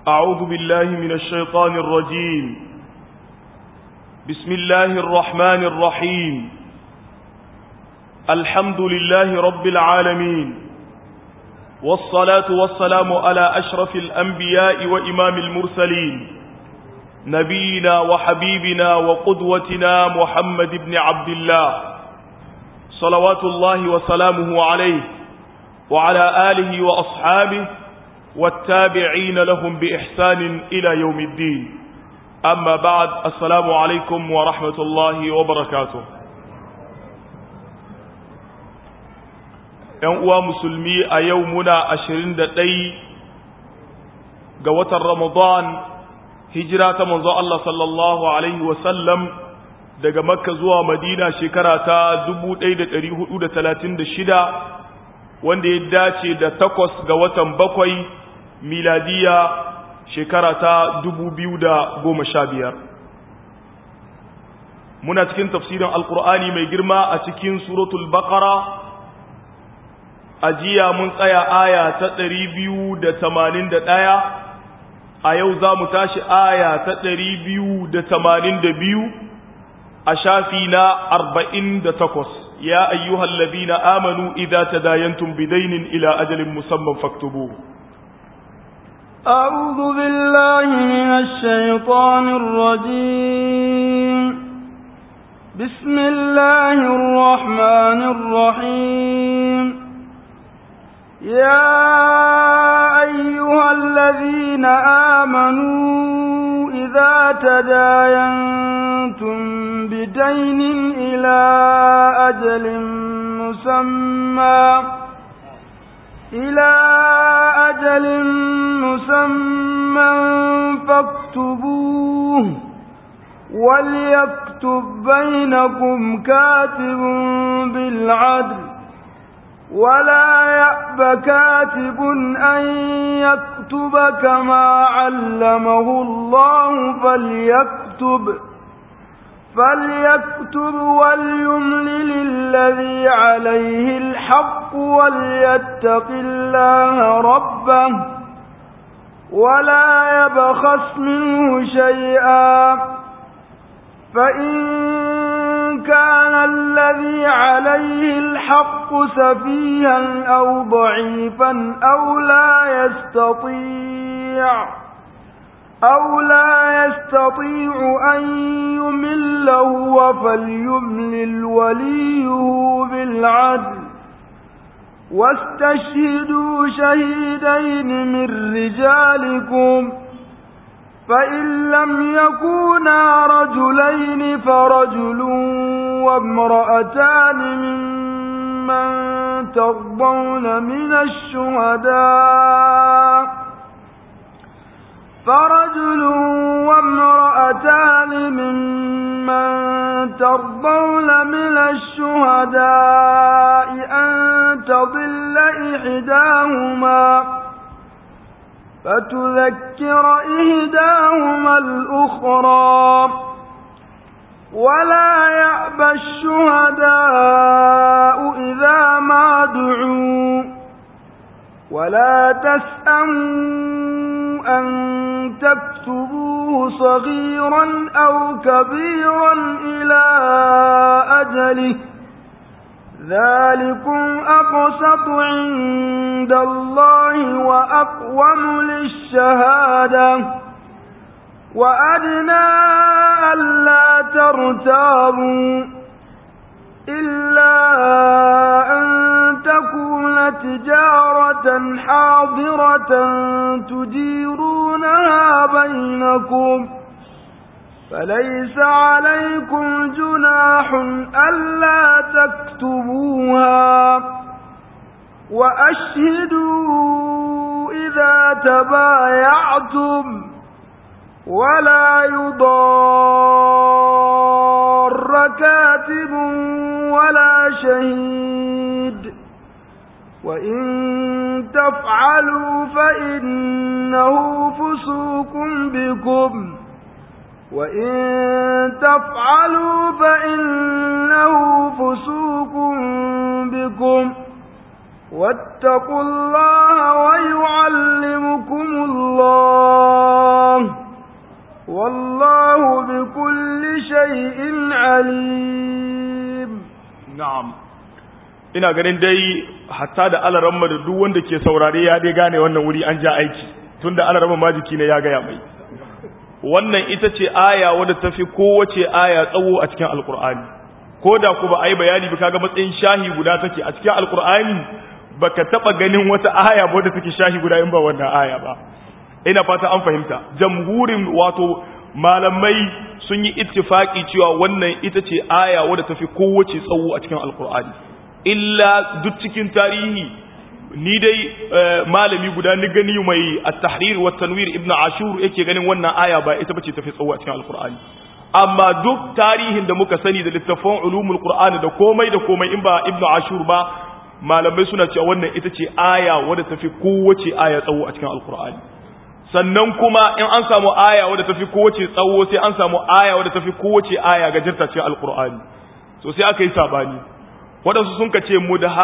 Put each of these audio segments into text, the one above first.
أعوذ بالله من الشيطان الرجيم بسم الله الرحمن الرحيم الحمد لله رب العالمين والصلاة والسلام على أشرف الأنبياء وإمام المرسلين نبينا وحبيبنا وقدوتنا محمد بن عبد الله صلوات الله وسلامه عليه وعلى آله وأصحابه والتابعين لهم بإحسان إلى يوم الدين أما بعد السلام عليكم ورحمة الله وبركاته ‘yan uwa musulmi a yau muna ashirin da ɗai ga watan Ramadan hijira ta manzo Allah sallallahu Alaihi wasallam daga makka zuwa madina shekara ta shida, wanda ya dace da takwas ga watan bakwai miladiya shekara ta biyar. muna cikin tafsirin alkur'ani mai girma a cikin suratul baqara a jiya mun tsaya aya ta ɗaya, a yau za mu tashi aya ta biyu a shafi na takwas. ya ayyuhal ladina amanu idza tadayantum bidaynin ila ajalin musamman faktubuhu أعوذ بالله من الشيطان الرجيم بسم الله الرحمن الرحيم يا أيها الذين آمنوا إذا تداينتم بدين إلى أجل مسمى إلى أجل مسمى فاكتبوه وليكتب بينكم كاتب بالعدل ولا يأب كاتب أن يكتب كما علمه الله فليكتب فليكتب وليملل الذي عليه الحق وليتق الله ربه ولا يبخس منه شيئا فإن كان الذي عليه الحق سفيها أو ضعيفا أو لا يستطيع أو لا يستطيع أن يمل هو فليملل وليه بالعدل واستشهدوا شهيدين من رجالكم فإن لم يكونا رجلين فرجل وامرأتان ممن ترضون من الشهداء فرجل وامرأتان ممن ترضون من الشهداء أن تضل إحداهما فتذكر إهداهما الأخرى ولا يأبى الشهداء إذا ما دعوا ولا تسأموا أن تكتبوه صغيرا أو كبيرا إلى أجله ذلكم أقسط عند الله وأقوم للشهادة وأدنى ألا ترتابوا إلا أن تكون تجارة حاضرة تديرونها بينكم فليس عليكم جناح ألا تكتبوها وأشهدوا إذا تبايعتم ولا يضار كاتب ولا شهيد وإن تفعلوا فإنه فسوق بكم وإن تفعلوا فإنه فسوق بكم واتقوا الله ويعلمكم الله ina ganin dai hatta da alaramma da duk wanda ke saurare ya dai gane wannan wuri an ja aiki tunda alaramma majiki ne ya gaya mai wannan ita ce aya wadda ta fi kowace aya tsawo a cikin alkur'ani ko da ku ba a yi bayani ba kaga matsayin shahi guda take a cikin alkur'ani baka taba ganin wata aya ba wadda take shahi guda in ba wannan aya ba ina fata an fahimta jamhurin wato malamai sun yi ittifaki cewa wannan ita ce aya wadda ta fi kowace tsawo a cikin alkur'ani illa duk cikin tarihi ni dai malami guda ni gani mai at-tahrir wa tanwir ibn ashur yake ganin wannan aya ba ita bace tafi tsawo a cikin alqur'ani amma duk tarihin da muka sani da littafin ulumul qur'ani da komai da komai in ba ibn ashur ba malamai suna cewa wannan ita ce aya wadda tafi kowace aya tsawo a cikin alqur'ani sannan kuma in an samu aya wadda tafi kowace tsawo sai an samu aya wadda tafi kowace aya gajirta cikin alqur'ani so sai aka yi sabani waɗansu sun ka ce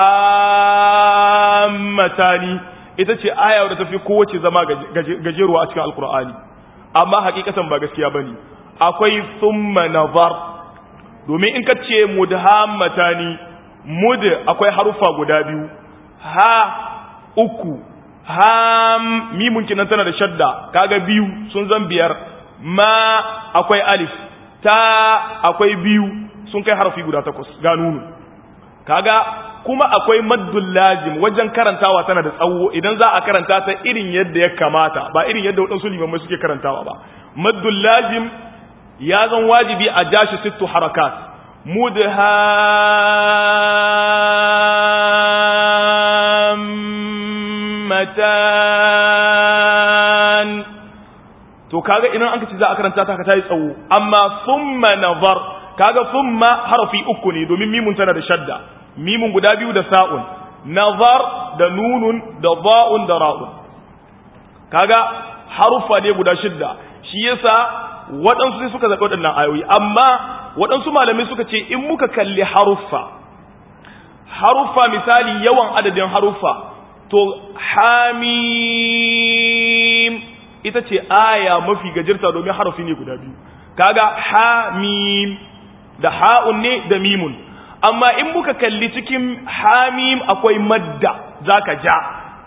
mudhammatani ita ce aya wadda tafi kowace zama gajeruwa a cikin alkur'ani amma hakikatan ba gaskiya bane akwai thumma nazar domin in ka ce mudhammatani mud akwai harufa guda biyu ha uku ham mimun kinan tana da shadda kaga biyu sun zan biyar ma akwai alif ta akwai biyu sun kai harfi guda takwas ga nunu kaga kuma akwai maddul lazim wajen karantawa tana da tsawo idan za a karanta ta irin yadda ya kamata ba irin yadda waɗansu limamai suke karantawa ba maddul lazim ya zan wajibi a jashi sittu harakat mudhammatan to kaga idan an kace za a karanta ta ka tayi tsawo amma thumma nazar kaga thumma harfi uku ne domin mimun tana da shadda mimun guda biyu da sa'un nazar da nunun da ba'un da ra'un kaga harufa ne guda shidda shi yasa waɗansu sai suka zaɓi waɗannan ayoyi amma waɗansu malamai suka ce in muka kalli haruffa haruffa misali yawan adadin haruffa to hamim ita ce aya mafi gajirta domin harafi ne guda biyu kaga hamim da ha'un ne da mimun amma in muka kalli cikin hamim akwai madda zaka ja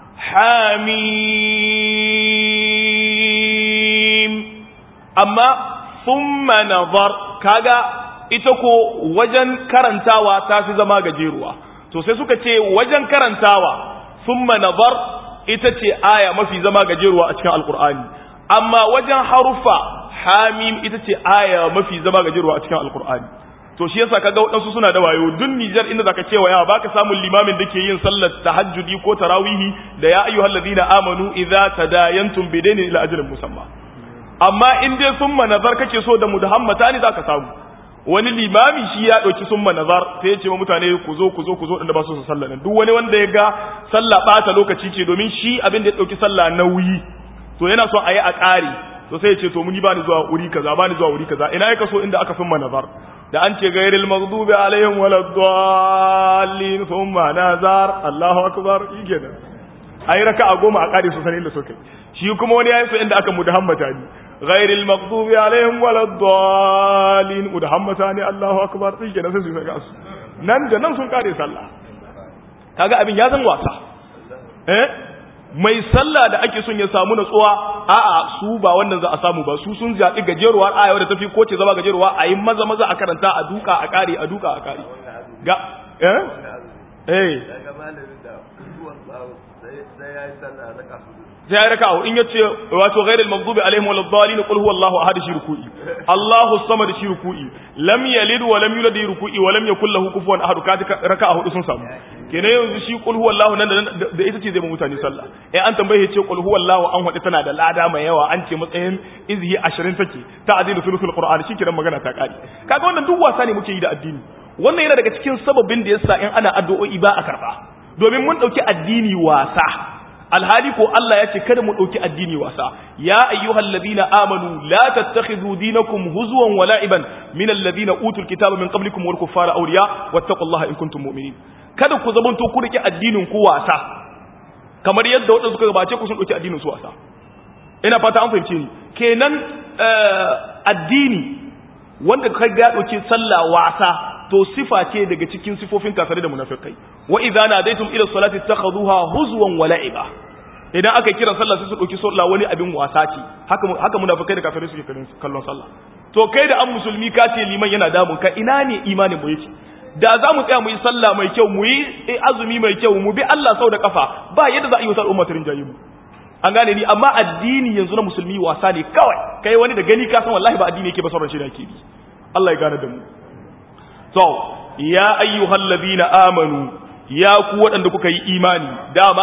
hamim amma thumma nazar kaga ita ko wajen karantawa ta fi zama gajeruwa to sai suka ce wajen karantawa thumma nazar ita ce aya mafi zama gajeruwa a cikin alkur'ani amma wajen harufa hamim ita ce aya mafi zama gajeruwa a cikin alkur'ani to shi yasa kaga wadansu suna da wayo dun Nijar inda zaka cewa ya baka samun limamin da ke yin sallar tahajjudi ko tarawihi da ya ayyuhal ladina amanu idza tadayantum bidaini ila ajrin musamma amma in dai summa nazar kake so da mudahammata ne zaka samu wani limami shi ya dauki summa nazar sai ya ce wa mutane ku zo ku zo ku zo da ba su su sallah duk wani wanda ya ga sallah bata lokaci ce domin shi abin da ya dauki sallah nauyi to yana son a yi a ƙari to sai ya ce to muni ba ni zuwa wuri kaza ba ni zuwa wuri kaza ina ya kaso inda aka summa nazar da an ce gairil maghdubi alaihim waladdallin thumma nazar Allahu akbar yake da ai raka'a goma a kare su sanin da suka shi kuma wani yayi so inda aka mudahammata ni gairil maghdubi alaihim waladdallin mudahammata ni Allahu akbar yake da sai su saka su nan da nan sun kare sallah kaga abin ya zan wasa eh mai sallah da ake son ya samu natsuwa a'a su ba wannan za a samu ba su sun zaɓi gajeruwar aya wadda tafi ko ce zama gajeruwa a yi maza maza a karanta a duka a kare a duka a kare ga eh eh sai ya raka in yace wato ghairil maghdubi alaihim waladdallin qul huwallahu ahad shi ruku'i Allahu samad shi ruku'i lam yalid wa lam yulad ruku'i wa lam yakul lahu kufuwan ahad ka raka'a hudu sun samu kenan yanzu shi qul huwallahu nan da ita ce zai mu mutane sallah eh an tambaye ce qul huwallahu an hadu tana da lada mai yawa an ce matsayin izhi 20 take ta adilu sulusul qur'an shi kiran magana ta kare kaga wannan duk wasa ne muke yi da addini wannan yana daga cikin sababin da yasa in ana addu'o'i ba a karba domin mun dauki addini wasa alhali ko Allah ya ce kada mu ɗauki addini wasa ya ayyuhal ladina amanu la tattakhidhu dinakum huzwan wa la'iban min alladhina utul kitaba min qablikum wal kuffara awliya wattaqullaha in kuntum mu'minin kada ku zamanto ku rike addinin ku wasa kamar yadda wadansu suka gabace ku sun ɗauki addinin su wasa ina fata an fahimce ni kenan addini wanda kai ga ɗauki sallah wasa to sifa ce daga cikin sifofin kafirai da munafikai wa idza nadaytum ila salati takhuduha huzwan wa la'iba idan aka kira sallah sai su dauki sallah wani abin wasa ce haka haka munafikai da kafirai suke kallon sallah to kai da an musulmi ka ce liman yana damun ka ina ne imanin mu yake da za mu tsaya mu yi sallah mai kyau mu yi azumi mai kyau mu bi Allah sau da kafa ba yadda za a yi wata al'umma ta rinjaye mu an gane ni amma addini yanzu na musulmi wasa ne kawai kai wani da gani ka san wallahi ba addini yake ba sauran shi da yake bi Allah ya gane da mu to ya ayyuhal ladina amanu ya ku waɗanda kuka yi imani dama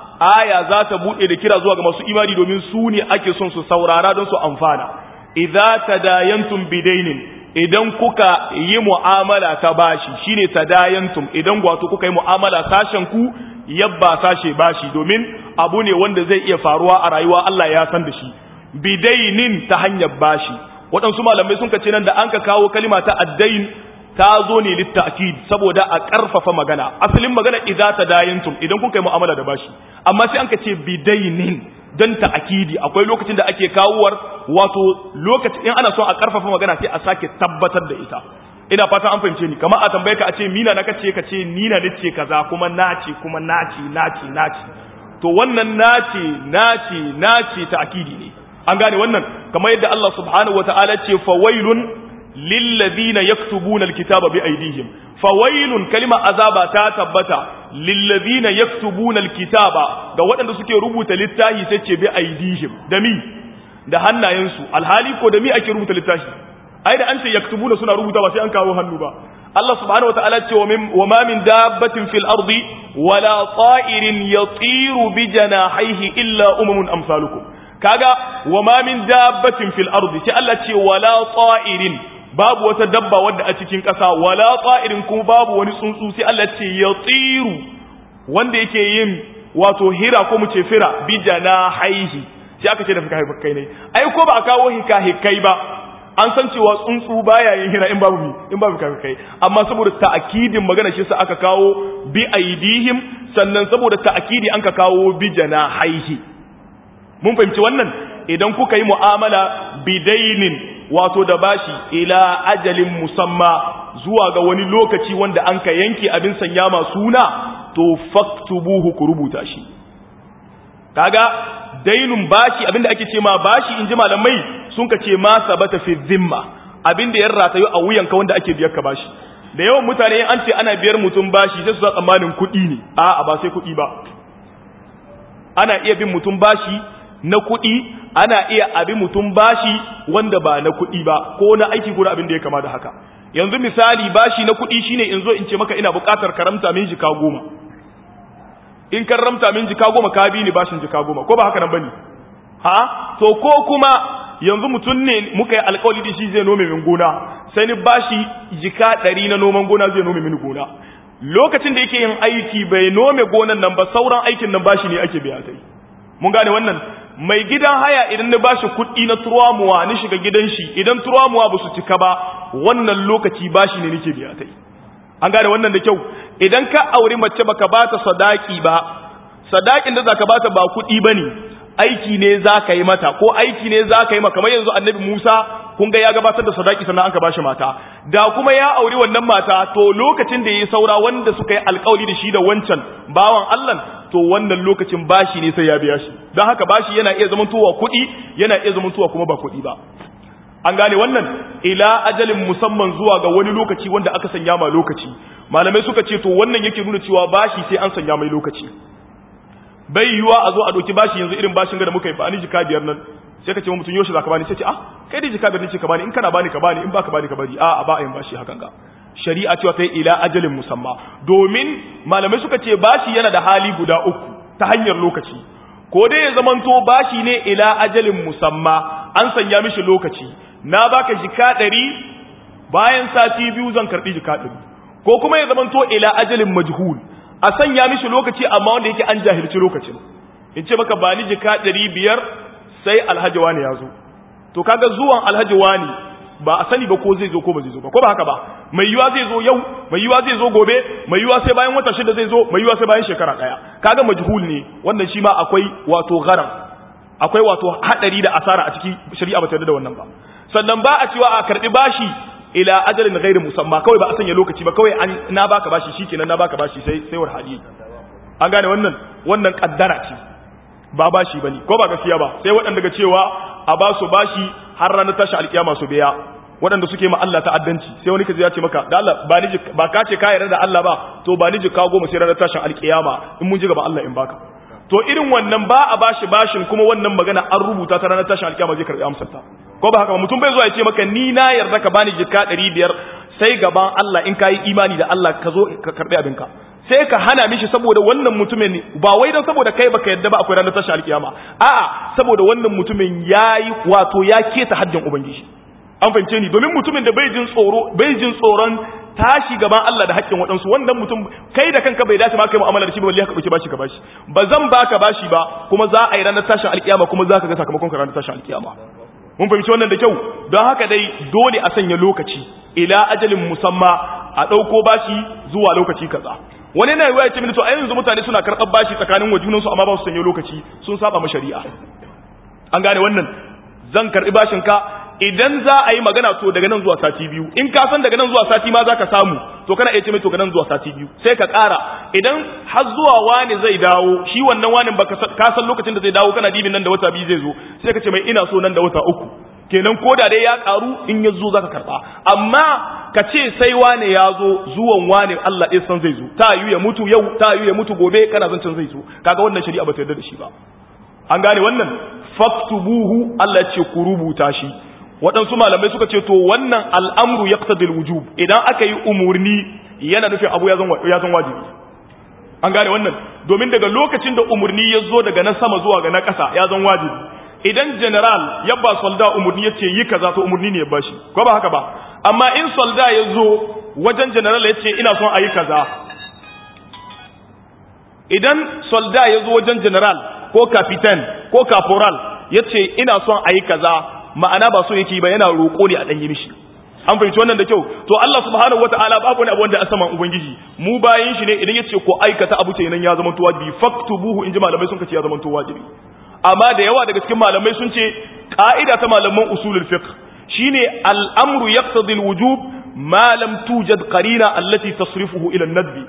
aya za ta buɗe da kira zuwa ga masu imani domin su ne ake son su saurara don su amfana idza tadayantum bidainin idan kuka yi mu'amala ta bashi shine tadayantum idan wato kuka yi mu'amala sashen ku yabba sashe bashi domin abu ne wanda zai iya faruwa a rayuwa Allah ya san da shi bidainin ta hanyar bashi waɗansu malamai sun kace nan da an ka kawo kalima ta addain ta zo ne litta'kid saboda a ƙarfafa magana asalin magana idza tadayantum idan kun kai mu'amala da bashi amma sai an ka ce bidainin don ta'kidi akwai lokacin da ake kawowar wato lokacin in ana son a ƙarfafa magana sai a sake tabbatar da ita ina fatan an fahimce ni kamar a tambaye ka a ce mina na kace ka ce ni na nace kaza kuma nace kuma nace nace nace to wannan nace nace nace ta'kidi ne an gane wannan kamar yadda Allah subhanahu wataala ce fawailun lillazina yaktubuna alkitaba bi aydihim fawailun kalima azaba ta tabbata lillazina yaktubuna alkitaba ga waɗanda suke rubuta littafi sai ce bi aydihim da mi da hannayensu alhali ko da mi ake rubuta littafi ai da an ce yaktubuna suna rubuta ba sai an kawo hannu ba Allah subhanahu wataala ce wa ma min dabbatin fil ardi wala ta'irin yatiru bi janahihi illa umamun amsalukum kaga wa ma min dabbatin fil ardi sai Allah ce wala ta'irin babu wata dabba wadda a cikin ƙasa wala ta'irin kuma babu wani tsuntsu sai Allah ce yatiru wanda yake yin wato hira ko mu ce fira bi janahihi sai aka ce da fikahikai ne ai ko ba a kawo hikahikai ba an san cewa tsuntsu baya yin hira in babu mi in babu fikahikai amma saboda ta'akidin magana shi sa aka kawo bi aidihim sannan saboda ta'akidi an ka kawo bi janahihi mun fahimci wannan idan kuka yi mu'amala bidainin wato da bashi ila ajalin musamma zuwa ga wani lokaci wanda an ka yanke abin sanya ma suna to faktubuhu ku rubuta shi kaga dainun bashi abinda ake ce ma bashi in ji malamai sun ka ce ma sabata fi zimma abinda ya ratayu a wuyanka wanda ake biyar ka bashi da yawan mutane an ce ana biyar mutum bashi sai su za tsammanin kuɗi ne a'a ba sai kuɗi ba ana iya bin mutum bashi na kuɗi ana iya abin mutum bashi wanda ba na kuɗi ba ko na aiki ko na abin da ya kama da haka yanzu misali bashi na kuɗi shine in zo in ce maka ina buƙatar karamta min jika goma in karamta min jika goma ka bi ni bashin jika goma ko ba haka nan bane ha to ko kuma yanzu mutum ne muka yi alƙawari da shi zai nome min gona sai ni bashi jika ɗari na noman gona zai nome min gona lokacin da yake yin aiki bai nome gonan nan ba sauran aikin nan bashi ne ake biya sai mun gane wannan mai gidan haya idan na bashi kuɗi na turamuwa ni shiga gidan shi idan turamuwa ba su cika ba wannan lokaci bashi ne nake biya kai an gane wannan da kyau idan ka auri mace baka bata sadaki ba sadakin da zaka bata ba kuɗi bane aiki ne zaka yi mata ko aiki ne zaka yi maka kamar yanzu annabi Musa kun ga ya gabatar da sadaki sannan aka bashi mata da kuma ya auri wannan mata to lokacin da yayi saura wanda suka yi alƙawari da shi da wancan bawan Allah to wannan lokacin bashi ne sai ya biya shi don haka bashi yana iya zamantowa kuɗi yana iya zamantowa kuma ba kuɗi ba an gane wannan ila ajalin musamman zuwa ga wani lokaci wanda aka sanya ma lokaci malamai suka ce to wannan yake nuna cewa bashi sai an sanya mai lokaci bai yiwuwa a zo a ɗauki bashi yanzu irin bashin ga da muka yi ba ni jika biyar nan sai ka ce mutum yoshi za ka bani sai ce ah kai dai jika biyar ne ce ka bani in kana bani ka bani in baka bani ka bari a ba a yin bashi hakan ga shari'a cewa ta ila ajalin musamma domin malamai suka ce bashi yana da hali guda uku ta hanyar lokaci ko dai ya zamanto bashi ne ila ajalin musamma an sanya mishi lokaci na baka jika ɗari bayan sati biyu zan karɓi jika ɗari ko kuma ya zamanto ila ajalin majhul a sanya mishi lokaci amma wanda yake an jahilci lokacin in ce maka ba ni jika ɗari biyar sai alhaji wani ya zo to kaga zuwan alhaji wani ba a sani ba ko zai zo ko ba zai zo ba ko ba haka ba mai yiwa zai zo yau mai yiwa zai zo gobe mai yiwa sai bayan wata shida zai zo mai yiwa sai bayan shekara daya kaga majhul ne wannan shi ma akwai wato gharam akwai wato hadari da asara a ciki shari'a ba ta yarda da wannan ba sannan ba a cewa a karbi bashi ila ajalin ghairi musamma kawai ba a sanya lokaci ba kawai an na baka bashi shikenan na baka bashi sai sai war hadi an gane wannan wannan kaddara ce ba bashi bane ko ba gaskiya ba sai waɗanda ga cewa a ba su bashi har ranar tashi alkiyama su biya waɗanda suke ma Allah ta'addanci sai wani kaji ya ce maka da Allah ba ni ba ka ce ka yarda da Allah ba to ba ni jika goma sai ranar tashin alkiyama in mun ji gaba Allah in baka to irin wannan ba a bashi bashin kuma wannan magana an rubuta ta ranar tashin alkiyama zai karbi amsar ta ko ba haka ba mutum bai zuwa ya ce maka ni na yarda ka bani jika 500 sai gaban Allah in kai imani da Allah ka zo ka karbi abinka sai ka hana mishi saboda wannan mutumin ba wai don saboda kai baka yadda ba akwai ranar tashin alkiyama a'a saboda wannan mutumin yayi wato ya keta haddin ubangiji an fahimce ni domin mutumin da bai jin tsoro bai jin tsoron tashi gaban Allah da haƙƙin waɗansu wannan mutum kai da kanka bai dace ma kai mu'amala da shi ba balle ka dauki bashi ka bashi ba zan baka bashi ba kuma za a yi ranar tashin alkiyama kuma za ka ga sakamakon ka ranar tashin alkiyama mun fahimci wannan da kyau don haka dai dole a sanya lokaci ila ajalin musamma a ɗauko bashi zuwa lokaci kaza wani na yiwuwa ya ce mini to a yanzu mutane suna karɓar bashi tsakanin wa junansu amma ba su sanya lokaci sun saba ma shari'a an gane wannan zan karɓi bashin ka idan za a yi magana to daga nan zuwa sati biyu in ka san daga nan zuwa sati ma za ka samu to kana iya ce mai to daga nan zuwa sati biyu sai ka ƙara idan har zuwa wani zai dawo shi wannan wani ba ka san lokacin da zai dawo kana dibin nan da wata biyu zai zo sai ka ce mai ina so nan da wata uku kenan ko da dai ya ƙaru in ya zo za ka karɓa amma ka ce sai wane ya zo zuwan wane Allah ɗaya san zai zo ta yi ya mutu yau ta yi ya mutu gobe kana zancen zai zo kaga wannan shari'a ba ta yarda da shi ba an gane wannan faktubuhu Allah ce ku rubuta shi waɗansu malamai suka ce to wannan al'amru ya wujub idan aka yi umurni yana nufin abu ya zan wajibi an gane wannan domin daga lokacin da umurni ya zo daga na sama zuwa ga na ƙasa ya zan wajibi idan general ya ba solda umurni ya ce yi kaza to umurni ne ya ba shi ko ba haka ba amma in solda ya zo wajen general ya ce ina son a yi kaza idan solda ya zo wajen general ko kapitan ko caporal ya ce ina son a yi kaza ma'ana ba so yake ba yana roƙo ne a ɗanyi mishi an fahimci wannan da kyau to Allah subhanahu wata'ala babu wani abu wanda a saman ubangiji mu bayin shi ne idan yace ko aikata abu ce nan ya zama to wajibi faktubuhu in ji malamai sun kace ya zama to wajibi amma da yawa daga cikin malamai sun ce ka'ida ta malaman usulul fiqh shine al'amru yaqtadi al-wujub ma lam tujad qarina allati tasrifuhu ila an-nadbi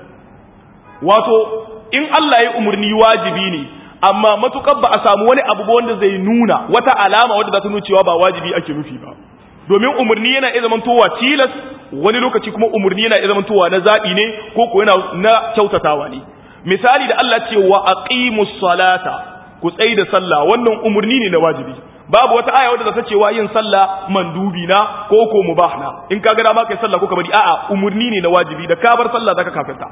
wato in Allah ya umurni wajibi ne amma matukar ba a samu wani abu wanda zai nuna wata alama wadda za ta nuna cewa ba wajibi ake nufi ba domin umarni yana iya zamantowa tilas wani lokaci kuma umarni yana iya zamantowa na zaɓi ne ko ko yana na kyautatawa ne misali da Allah ce wa aqimus salata ku tsai da sallah wannan umarni ne na wajibi babu wata aya wadda za ta ce wa yin sallah mandubi na ko ko mubah na in ka ga dama kai sallah ko ka bari a'a umarni ne na wajibi da ka bar sallah zaka kafirta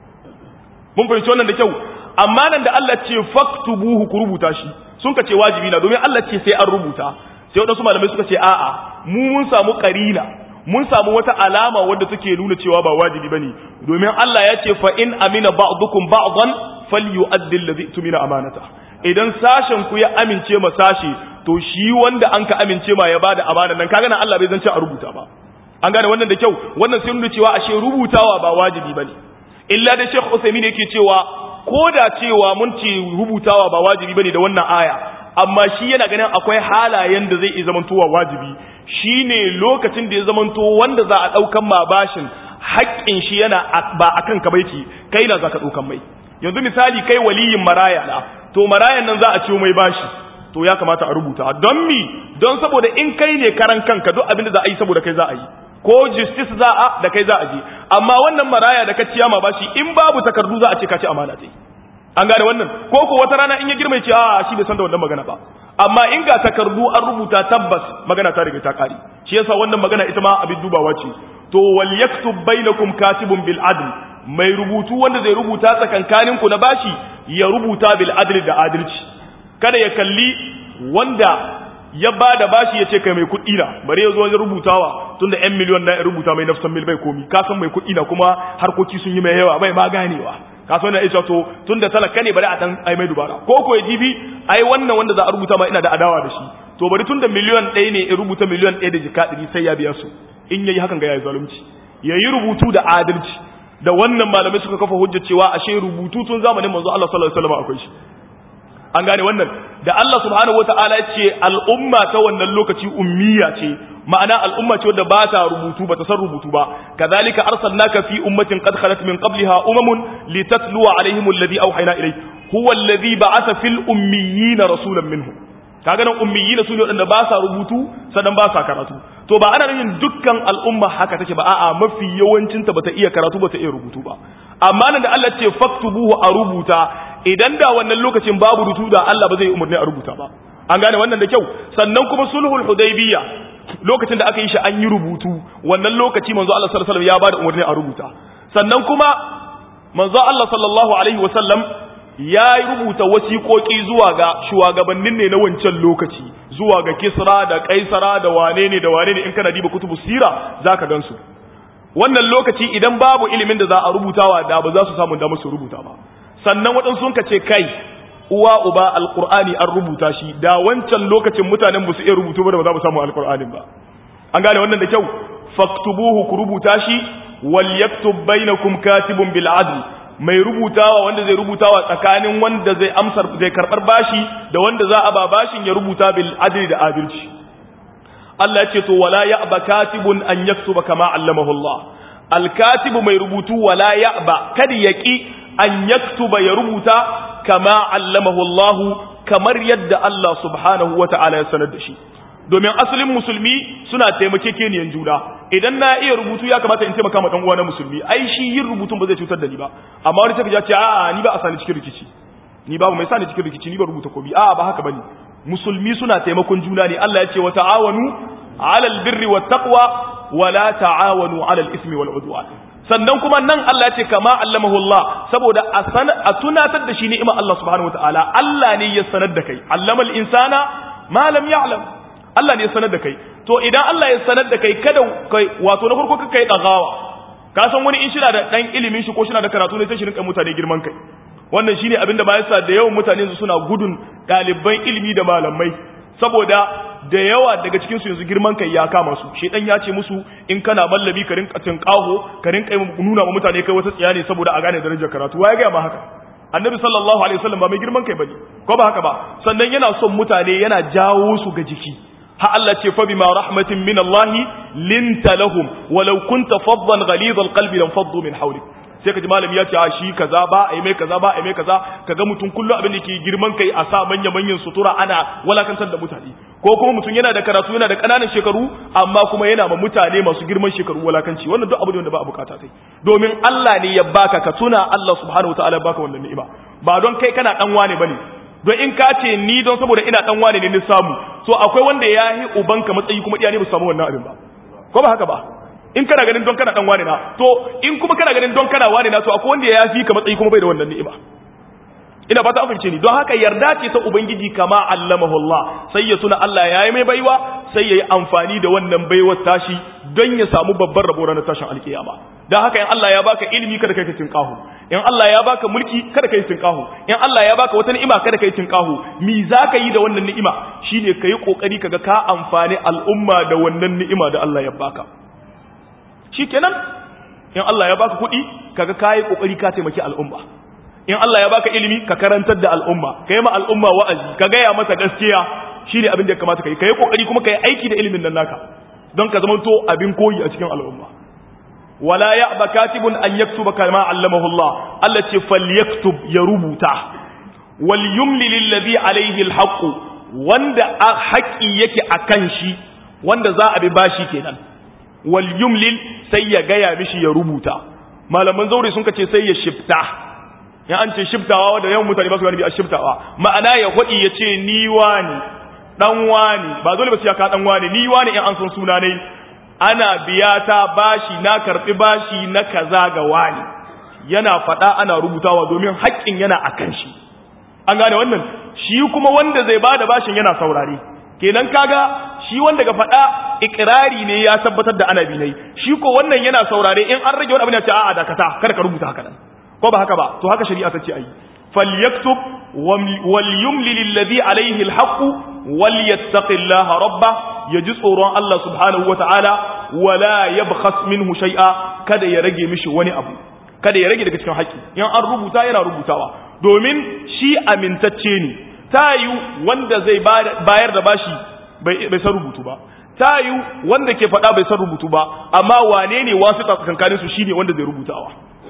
mun fahimci wannan da kyau amma nan da Allah ce faktubuhu ku rubuta shi sun ka ce wajibi na domin Allah ce sai an rubuta sai wadansu malamai suka ce a'a mu mun samu karina mun samu wata alama wadda take nuna cewa ba wajibi bane domin Allah ya ce fa in amina ba'dukum ba'dan falyu'addi alladhi tumina amanata idan sashen ku ya amince ma sashi to shi wanda an ka amince ma ya bada amana nan kaga nan Allah bai zance a rubuta ba an gane wannan da kyau wannan sai nuna cewa ashe rubutawa ba wajibi bane illa da Sheikh Uthaymeen yake cewa ko da cewa mun ce rubutawa ba wajibi bane da wannan aya amma shi yana ganin akwai halayen da zai iya zamantowa wajibi shine lokacin da ya zamanto wanda za a daukan ma bashin haƙƙin shi yana ba akan ka baiki kai na zaka daukan mai yanzu misali kai waliyin maraya na to marayan nan za a ciwo mai bashi to ya kamata a rubuta don mi don saboda in kai ne karan kanka duk abin da za a yi saboda kai za a yi ko justice za a da kai za a je amma wannan maraya da ka ciya ma bashi in babu takardu za a ce ka ci amana ce an gane wannan ko ko wata rana in ya girma ce a shi bai san da wannan magana ba amma in ga takardu an rubuta tabbas magana ta riga ta kare shi yasa wannan magana ita ma abin dubawa ce to wal yaktub bainakum katibun bil adl mai rubutu wanda zai rubuta tsakankanin ku na bashi ya rubuta bil adl da adalci kada ya kalli wanda ya ba da bashi ya ce kai mai kuɗi na bari ya zo wajen rubutawa tun da 'yan miliyon na rubuta mai nafsan mil bai komi ka san mai kuɗi na kuma harkoki sun yi mai yawa bai ma ganewa ka san na isa to tun da talaka ne bari a dan ai mai dubara ko ko jibi ai wannan wanda za a rubuta ma ina da adawa da shi to bari tun da miliyon ɗaya ne in rubuta miliyon ɗaya da jika ɗari sai ya biya su in yayi hakan ga yayi zalunci yayi rubutu da adalci da wannan malamai suka kafa hujjar cewa ashe rubutu tun zamanin manzo Allah sallallahu alaihi wasallam akwai shi an gane wannan da Allah subhanahu wataala ce al'umma ta wannan lokaci ummiya ce ma'ana al'umma ce wadda ba ta rubutu ba ta san rubutu ba kadhalika arsalnaka fi ummatin qad khalat min qabliha umamun litatluwa alaihim alladhi awhayna ilayk huwa alladhi ba'atha fil ummiyina rasulan minhum kaga nan ummiyina su ne wadanda ba sa rubutu sannan ba sa karatu to ba ana yin dukkan al'umma haka take ba a'a mafi yawancin ta bata iya karatu bata iya rubutu ba amma nan da Allah ce faktubuhu a rubuta idan da wannan lokacin babu rubutu da Allah ba zai umarni a rubuta ba an gane wannan da kyau sannan kuma sulhul hudaybiyya lokacin da aka yi shi an yi rubutu wannan lokaci manzo Allah sallallahu alaihi wasallam ya bada umarni a rubuta sannan kuma manzo Allah sallallahu alaihi wasallam ya rubuta wasiƙoƙi zuwa ga shugabannin ne na wancan lokaci zuwa ga Kisra da Kaisara da wane ne da wane ne in kana diba kutubu sira zaka gansu wannan lokaci idan babu ilimin da za a rubutawa da ba za su samu damar su rubuta ba sannan waɗansu sun ce kai uwa uba alqur'ani an rubuta shi da wancan lokacin mutanen ba su iya rubutu ba da ba za mu samu alqur'anin ba an gane wannan da kyau faktubuhu ku rubuta shi wal yaktub bainakum katibun bil adl mai rubutawa wanda zai rubutawa tsakanin wanda zai amsar zai karbar bashi da wanda za a ba bashin ya rubuta bil adli da adalci Allah ya ce to wala ya'ba katibun an yaktuba kama allamahu Allah al katibu mai rubutu wala ya'ba kada yaki an yaktuba ya rubuta kama allamahu Allah kamar yadda Allah subhanahu wata'ala ya sanar da shi domin asalin musulmi suna taimakekeniyan juna idan na iya rubutu ya kamata in taimaka ma dan uwa na musulmi ai shi yin rubutun ba zai cutar da ni ba amma wani take ya ce a'a ni ba a sani cikin rikici ni babu mai sani cikin rikici ni ba rubuta kobi a'a ba haka bane musulmi suna taimakon juna ne Allah ya ce wa ta'awanu 'alal birri wat taqwa wa la ta'awanu 'alal ismi wal 'udwan sannan kuma nan Allah ya ce kama allamahu Allah saboda a tunatar da shi ni'ima Allah subhanahu wataala Allah ne ya sanar da kai allamal insana ma lam ya'lam Allah ne ya sanar da kai to idan Allah ya sanar da kai kada kai wato na farko kai dagawa ka san wani in shina da dan ilimin shi ko shina da karatu ne sai shi rinka mutane girman kai wannan shine abinda ba yasa da yawan mutane su suna gudun daliban ilimi da malamai saboda da yawa daga cikin su yanzu girman kai ya kama su shedan ya ce musu in kana mallabi ka rinka tinkaho ka rinka nuna wa mutane kai wata tsiya ne saboda a gane darajar karatu waye ga ma haka annabi sallallahu alaihi wasallam ba mai girman kai bane ko ba haka ba sannan yana son mutane yana jawo su ga jiki ha Allah ce fa bima rahmatin min Allah linta lahum walau kunta faddan ghalid alqalbi lam faddu min hawlik sai kaji malami ya ce a shi kaza ba ai mai kaza ba ai mai kaza kaga mutum kullu abin da ke girman kai a sa manya manyan sutura ana walakantar da mutane ko kuma mutum yana da karatu yana da kananan shekaru amma kuma yana ma mutane masu girman shekaru walakanci wannan duk abu ne wanda ba a bukata kai domin Allah ne ya baka ka tuna Allah subhanahu wataala baka wannan ni'ima ba don kai kana dan wane bane don in ka ce ni don saboda ina dan wane ne ni samu so akwai wanda ya yi ubanka matsayi kuma iya ne ba samu wannan abin ba ko ba haka ba in kana ganin don kana dan wane na to in kuma kana ganin don kana wane na to akwai wanda ya fi ka matsayi kuma bai da wannan ni'ima ina fata an fahimce ni don haka yarda ce ta ubangiji kama allamahu Allah sai ya tuna Allah ya yi mai baiwa sai ya yi amfani da wannan baiwar tashi don ya samu babban rabo ranar tashin alkiyama don haka in Allah ya baka ilimi kada kai ka kahu in Allah ya baka mulki kada kai kahu in Allah ya baka wata ni'ima kada kai kahu mi zaka yi da wannan ni'ima shine kai kokari kaga ka amfani al'umma da wannan ni'ima da Allah ya baka shikenan in Allah ya baka kuɗi kaga kai kokari ka taimaki al'umma in Allah ya baka ilimi ka karantar da al'umma kai ma al'umma wa'azi ka gaya masa gaskiya shine abin da ya kamata kai kai kokari kuma kai aiki da ilimin nan naka don ka zamanto abin koyi a cikin al'umma wala ya'ba katibun an yaktuba kama allamahu Allah Allah ce falyaktub ya rubuta wal yumli lillazi alayhi alhaq wanda haƙi yake akan shi wanda za a bi bashi kenan wal yumlil sai ya gaya mishi ya rubuta malaman zaure sun kace sai ya shifta ya an ce shiftawa wanda yawan mutane ba su gani bi a shiftawa ma'ana ya hudi ya ce ni wani dan wani ba dole ba sai ka dan wani ni wani in an san suna ne ana biya ta bashi na karbi bashi na kaza ga wani yana fada ana rubutawa domin haƙƙin yana akan shi an gane wannan shi kuma wanda zai bada bashin yana saurare kenan kaga shi wanda ga fada ikrari ne ya tabbatar da ana binai shi ko wannan yana saurare in an rage wani abu ne ya ce a'a dakata kada ka rubuta haka nan ko ba haka ba to haka shari'a ta ce ayi falyaktub wal yumli lilladhi alayhi alhaq wal yattaqillaha rabba yaji tsoron Allah subhanahu wataala wala yabkhas minhu shay'a kada ya rage mishi wani abu kada ya rage daga cikin haƙi in an rubuta yana rubutawa domin shi amintacce ne ta yi wanda zai bayar da bashi bai bai san rubutu ba tayu wanda ke faɗa bai san rubutu ba amma wane ne wasu tsakankanin su shine wanda zai rubutawa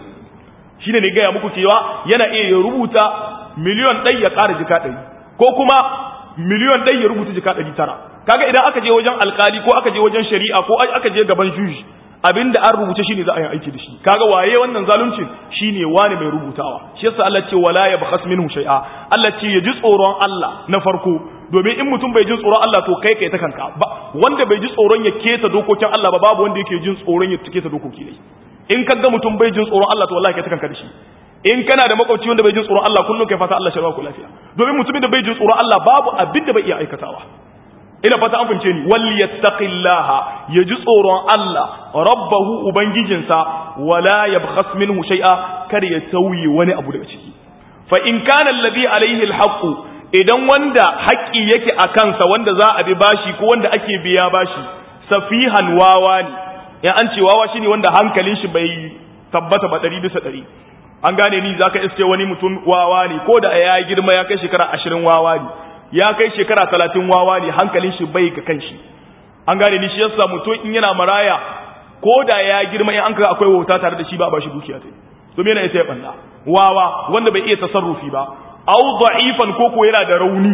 shine ne gaya muku cewa yana iya ya rubuta miliyon ɗai ya ƙara jika ɗari ko kuma miliyon ɗai ya rubuta jika ɗari tara kaga idan aka je wajen alkali ko aka je wajen shari'a ko aka je gaban juji abinda an rubuce shine za a yi aiki da shi kaga waye wannan zaluncin shine wani mai rubutawa shi yasa Allah ce wala yabkhas minhu shay'a Allah ce ya ji tsoron Allah na farko domin in mutum bai jin tsoron Allah to kai kai ta kanka ba wanda bai ji tsoron ya keta dokokin Allah ba babu wanda yake jin tsoron ya keta dokoki ne in kaga mutum bai jin tsoron Allah to wallahi kai ta kanka da shi in kana da makwabci wanda bai jin tsoron Allah kullum kai fata Allah sharwa ku lafiya domin mutumin da bai jin tsoron Allah babu abin da bai iya aikatawa ina fata an fince ni wal yattaqillaha yaji tsoron Allah rabbahu ubangijinsa wala yabkhas minhu shay'a kar ya tauye wani abu daga ciki fa in kana alladhi alayhi alhaq idan wanda haƙi yake a kansa wanda za a bi bashi ko wanda ake biya bashi safihan wawa ne ya an ce wawa shine wanda hankalin shi bai tabbata ba ɗari bisa ɗari an gane ni zaka iske wani mutum wawa ne ko da ya girma ya kai shekara ashirin wawa ne ya kai shekara talatin wawa ne hankalin shi bai ga kan shi an gane ni shi yasa mutum in yana maraya ko da ya girma in an kaga akwai wauta tare da shi ba ba shi dukiya ta domin yana ita ya banda wawa wanda bai iya tasarrufi ba au da'ifan ko ko yana da rauni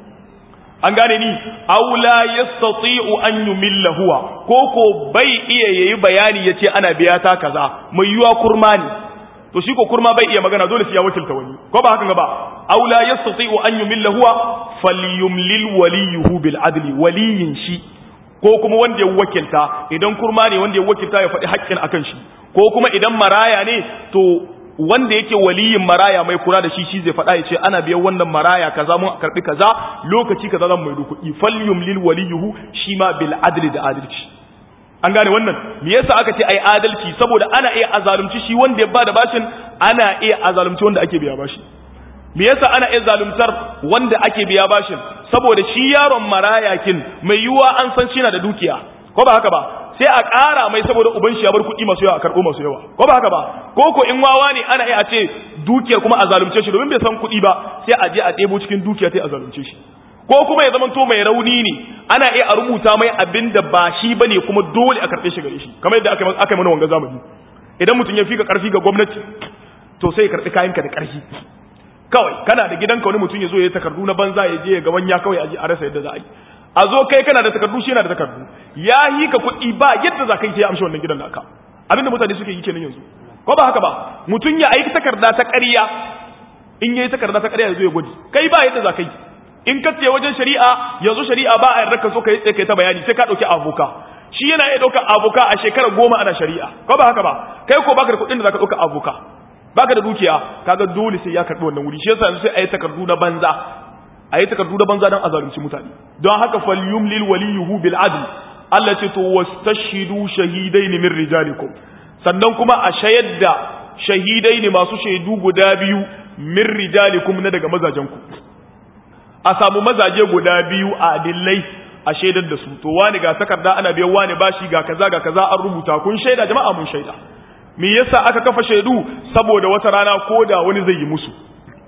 an gane ni aw la yastati'u an yumilla huwa ko ko bai iya yayi bayani yace ana biya ta kaza mai yuwa kurma ne to shi ko kurma bai iya magana dole sai ya wakilta wani ko ba hakan ba aw la yastati'u an yumilla huwa falyumlil waliyuhu bil adli waliyin shi ko kuma wanda ya wakilta idan kurma ne wanda ya wakilta ya faɗi haƙƙin akan shi ko kuma idan maraya ne to wanda yake waliyin maraya mai kula da shi shi zai faɗa ya ce ana biyan wannan maraya kaza mun karɓi kaza lokaci kaza zan mai kuɗi falyumlil waliyuhu shi ma bil adli da adalci an gane wannan me yasa aka ce ai adalci saboda ana iya azalumci shi wanda ya bada bashin ana iya azalumci wanda ake biya bashi me yasa ana iya zaluntar wanda ake biya bashin saboda shi yaron marayakin mai yiwuwa an san shi na da dukiya ko ba haka ba sai a ƙara mai saboda uban shi ya bar kuɗi masu yawa a karɓo masu yawa ko ba haka ba ko ko in wawa ne ana iya a ce dukiyar kuma a zalunce shi domin bai san kuɗi ba sai a je a ɗebo cikin dukiya sai a zalunce shi ko kuma ya zamanto mai rauni ne ana iya a rubuta mai abin da ba shi ba ne kuma dole a karɓe shi gare shi kamar yadda aka yi mana wanga zamani idan mutum ya fi ka ƙarfi ga gwamnati to sai ya karɓi kayanka da ƙarfi kawai kana da gidanka wani mutum ya zo ya takardu na banza ya je ya ga wanya kawai a ji a rasa yadda za a yi a zo kai kana da takardu shi yana da takardu ya yi ka kuɗi ba yadda za ka yi sai ya amshi wannan gidan naka abinda mutane suke yi kenan yanzu ko ba haka ba mutum ya aiki takarda ta ƙarya in yayi takarda ta ƙarya ya zo ya gwaji kai ba yadda za ka yi in ka ce wajen shari'a yanzu shari'a ba a yarda ka so ka yi tsaye ta bayani sai ka ɗauki aboka shi yana iya ɗaukar aboka a shekarar goma ana shari'a ko ba haka ba kai ko baka da kuɗin da za ka ɗauka aboka baka da dukiya kaga dole sai ya karɓi wannan wuri shi yasa yanzu sai a yi takardu na banza a yi takardu da banza don a zalunci mutane don haka falyumlil waliyuhu bil adl Allah ce to wastashidu shahidain min rijalikum sannan kuma a shayar da shahidai ne masu shaidu guda biyu min rijalikum na daga mazajenku a samu mazaje guda biyu a adillai a shaidar da su to wani ga takarda ana biyan wani bashi ga kaza ga kaza an rubuta kun shaida jama'a mun shaida me yasa aka kafa shaidu saboda wata rana ko da wani zai yi musu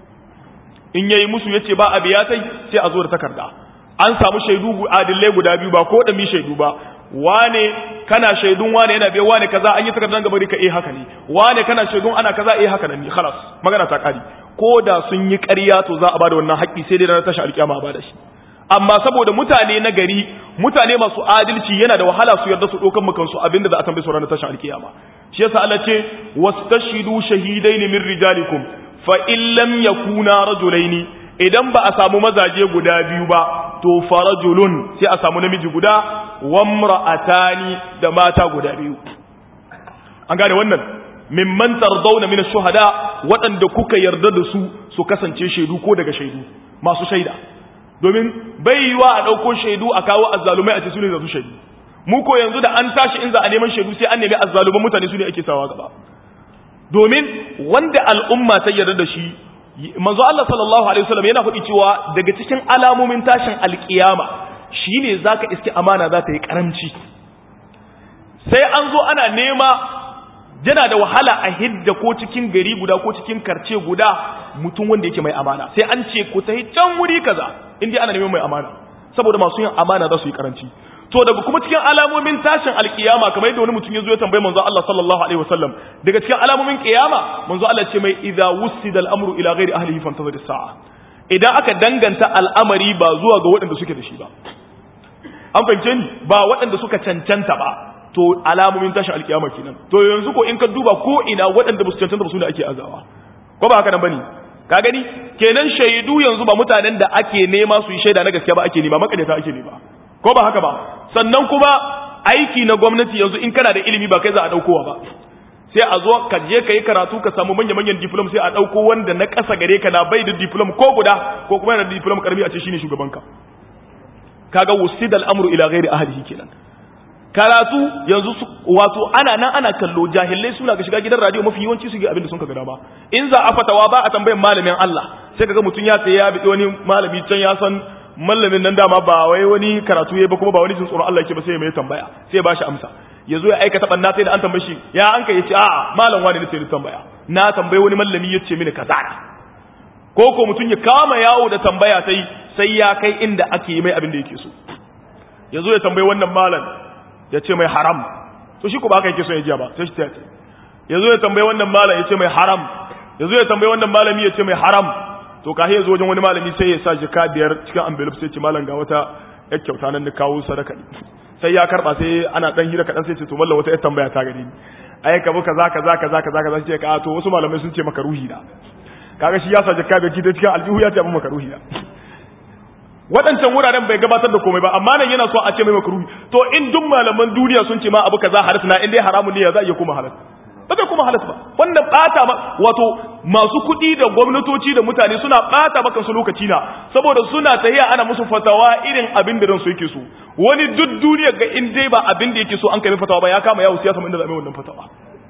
in yayi musu yace ba a biya tai sai a zo da takarda an samu shaidu adillai guda biyu ba ko da mi shaidu ba wane kana shaidun wane yana biya wane kaza an yi takardar gaba ka eh haka ne wane kana shaidun ana kaza eh haka ne khalas magana ta kari ko da sun yi ƙarya to za a bada wannan haƙƙi sai dai ranar tashi alƙiyama a bada shi amma saboda mutane na gari mutane masu adalci yana da wahala su yarda su ɗaukan mu kansu abinda za a tambaye su ranar tashi alƙiyama shi yasa Allah ce wastashidu shahidaini min rijalikum fa in lam yakuna rajulaini idan ba a samu mazaje guda biyu ba to farajulun sai a samu namiji guda wamra'atani da mata guda biyu an gane wannan mimman tardawna min ash-shuhada waɗanda kuka yarda da su su kasance shaidu ko daga shaidu masu shaida domin bai yiwa a ɗauko shaidu a kawo azzalumai a ce su ne za su shaidu mu ko yanzu da an tashi in za a neman shaidu sai an nemi azzaluman mutane su ne ake sawa gaba domin wanda al'umma ta yarda da shi manzo Allah sallallahu alaihi wasallam yana faɗi cewa daga cikin alamomin tashin alkiyama shine zaka iske amana za ta yi karamci sai an zo ana nema yana da wahala a hidda ko cikin gari guda ko cikin karce guda mutum wanda yake mai amana sai an ce ku tafi can wuri kaza in dai ana neman mai amana saboda masu yin amana za su yi karanci to daga kuma cikin alamomin tashin alkiyama kamar yadda wani mutum ya zo ya tambayi manzo Allah sallallahu alaihi wasallam daga cikin alamomin kiyama manzo Allah ce mai idza wusida al-amru ila ghairi ahlihi fantazir as-sa'a idan aka danganta al'amari ba zuwa ga waɗanda suke da shi ba an fahimce ni ba waɗanda suka cancanta ba to alamomin tashin alkiyama kenan to yanzu ko in ka duba ko ina waɗanda ba su cancanta ba su ne ake azawa ko ba haka nan bane ka gani kenan shaidu yanzu ba mutanen da ake nema su yi shaida na gaskiya ba ake nema makaryata ake nema ko ba haka ba sannan kuma aiki na gwamnati yanzu in kana da ilimi ba kai za a daukowa ba sai a zo ka je ka yi karatu ka samu manya-manyan diplom sai a dauko wanda na ƙasa gare ka na bai da diplom ko guda ko kuma yana da diplom karami a ce shine shugabanka kaga wusidal amru ila ghairi ahlihi kenan karatu yanzu wato ana nan ana kallo jahilai suna ga shiga gidan radio mafi yawanci su ga abin da sun ka gada ba in za a fatawa ba a tambayin malamin Allah sai kaga mutum ya tsaye ya bi wani malami can ya san mallamin nan dama ba wai wani karatu yayi ba kuma ba wani jin tsoron Allah yake ba sai ya mai tambaya sai ya bashi amsa yazo ya aikata banna sai da an tambaye shi ya an kai yace a'a malam wani ne sai tambaya na tambaye wani mallami yace mini kaza ko ko mutum ya kama yawo da tambaya sai sai ya kai inda ake yi mai abin da yake so yazo ya tambaye wannan malam ya ce mai haram to shi ko ba haka yake so ya jiya ba sai shi ta ce yazo ya tambaye wannan malam ya ce mai haram yazo ya tambaye wannan malami ya ce mai haram to ka ya zo wajen wani malami sai ya sa jika biyar cikin envelope sai ce malam ga wata yar kyauta nan da kawo sadaka sai ya karba sai ana dan hira kadan sai ce to mallam wata yar tambaya ta gare ni ai ka bu kaza kaza kaza kaza kaza sai ka to wasu malamai sun ce maka ruhi da kaga shi ya sa jika biyar cikin cikin aljihu ya ce abin maka ruhi da waɗancan wuraren bai gabatar da komai ba amma nan yana so a ce mai maka ruhi to in duk malaman duniya sun ce ma abu kaza halas na in dai haramun ne ya za a iya kuma halas ba zai kuma halas ba wannan bata ma wato masu kuɗi da gwamnatoci da mutane suna bata maka su lokaci na saboda suna tahiya ana musu fatawa irin abin da ransu yake so wani duk duniya ga in dai ba abin da yake so an kai fatawa ba ya kama yawo siyasa inda za a mai wannan fatawa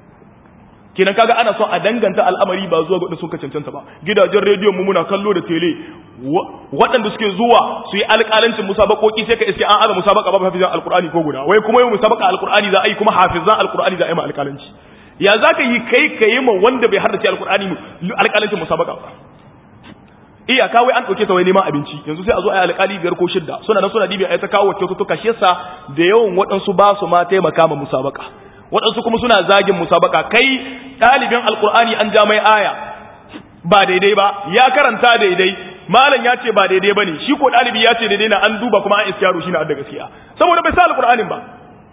kenan kaga ana son a danganta al'amari ba zuwa ga suka cancanta ba gidajen rediyon mu muna kallo da tele waɗanda suke zuwa su yi alƙalancin musabakoki sai ka iske an aza musabaka babu hafizan alƙur'ani ko guda wai kuma yau musabaka alƙur'ani za a yi kuma hafizan alƙur'ani za a yi ma alƙalanci ya za ka yi kai ka yi ma wanda bai haddace alƙur'ani alƙalancin musabaka ba iya kawai an ɗauke ta wai neman abinci yanzu sai a zo a yi alƙali biyar ko shidda suna nan suna dibi a ta kawo kyaututtuka shi yasa da yawan waɗansu ba su ma taimaka ma musabaka waɗansu kuma suna zagin musabaka kai ɗalibin alƙur'ani an ja mai aya ba daidai ba ya karanta daidai malam ya ce ba daidai ba ne shi ko ɗalibi ya ce daidai na an duba kuma an iskiyaru shi na da gaskiya saboda bai sa alƙur'anin ba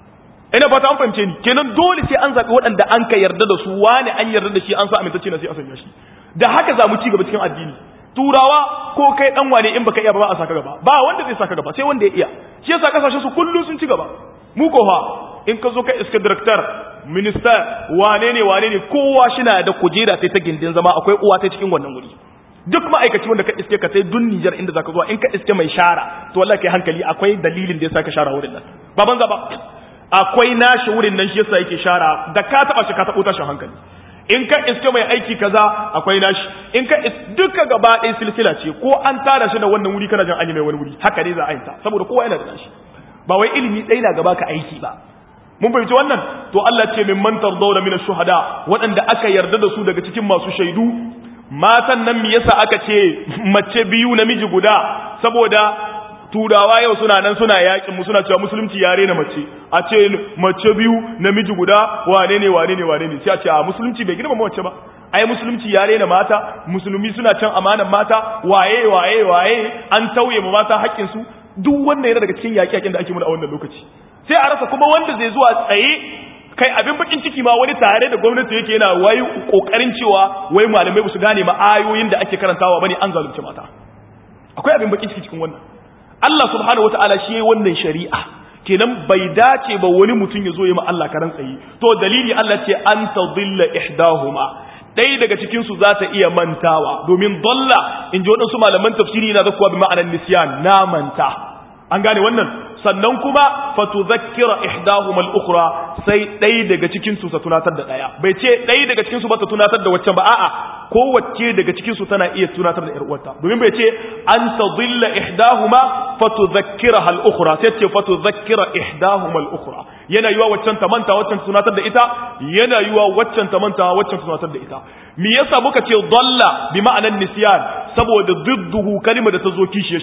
ina fata an fahimce ni kenan dole sai an zaɓi waɗanda an ka yarda da su wani an yarda da shi an sa amintacce na sai a sanya shi da haka za mu ci gaba cikin addini turawa ko kai dan wane in baka iya ba a saka gaba ba wanda zai saka gaba sai wanda ya iya shi yasa kasashen su kullu sun ci gaba mu ko fa in ka zo ka iska director minister wane ne wane ne kowa shina da kujera sai ta gindin zama akwai uwa ta cikin wannan wuri duk ma'aikaci wanda ka iske ka sai dun Niger inda zaka zuwa in ka iske mai shara to wallahi kai hankali akwai dalilin da yasa ka shara wurin nan ba banza ba akwai nashi wurin nan shi yasa yake shara da ka taba shi ka tabo tashin hankali in ka iske mai aiki kaza akwai nashi in ka duka gaba ɗaya silsila ce ko an tara shi da wannan wuri kana jin an yi mai wani wuri haka ne za a yi ta saboda kowa yana da nashi ba wai ilimi ɗaya na gaba ka aiki ba mun fahimci wannan to Allah ce min man tardawna min ash-shuhada waɗanda aka yarda da su daga cikin masu shaidu matan nan me yasa aka ce mace biyu namiji guda saboda turawa yau suna nan suna yakin mu suna cewa musulunci yare na mace a ce mace biyu namiji guda wane ne wane ne wane ne sai a ce a musulunci bai girma mace ba ai musulunci yare na mata musulmi suna can amanan mata waye waye waye an tauye ma mata haƙƙin su duk wannan yana daga cikin yaƙi-yaƙin da ake muna a wannan lokaci sai a rasa kuma wanda zai zuwa tsaye kai abin bakin ciki ma wani tare da gwamnati yake yana wai kokarin cewa wai malamai ba su gane ma ayoyin da ake karantawa bane an zalunce mata akwai abin bakin ciki cikin wannan Allah subhanahu wataala shi yayi wannan shari'a kenan bai dace ba wani mutum ya zo yi ma Allah karan tsaye to dalili Allah ce an tadilla ihdahuma ɗaya daga cikin su za ta iya mantawa domin dalla in ji waɗansu malaman tafsiri na zakuwa bi ma'anar nisyan na manta an gane wannan sannan kuma fatuzakkira ihdahuma al-ukhra sai ɗaya daga cikin su ta tunatar da ɗaya bai ce ɗaya daga cikin su ba ta tunatar da waccan ba a'a kowace daga cikin su tana iya tunatar da ƴar uwarta domin bai ce an tadilla ihdahuma fatuzakkiraha al-ukhra sai ce fatuzakkira ihdahuma al-ukhra yana yiwa waccan ta manta waccan tunatar da ita yana yiwa waccan ta manta waccan tunatar da ita me yasa muka ce dalla bi ma'anan nisyan saboda didduhu kalmar da ta zo kishiyar shi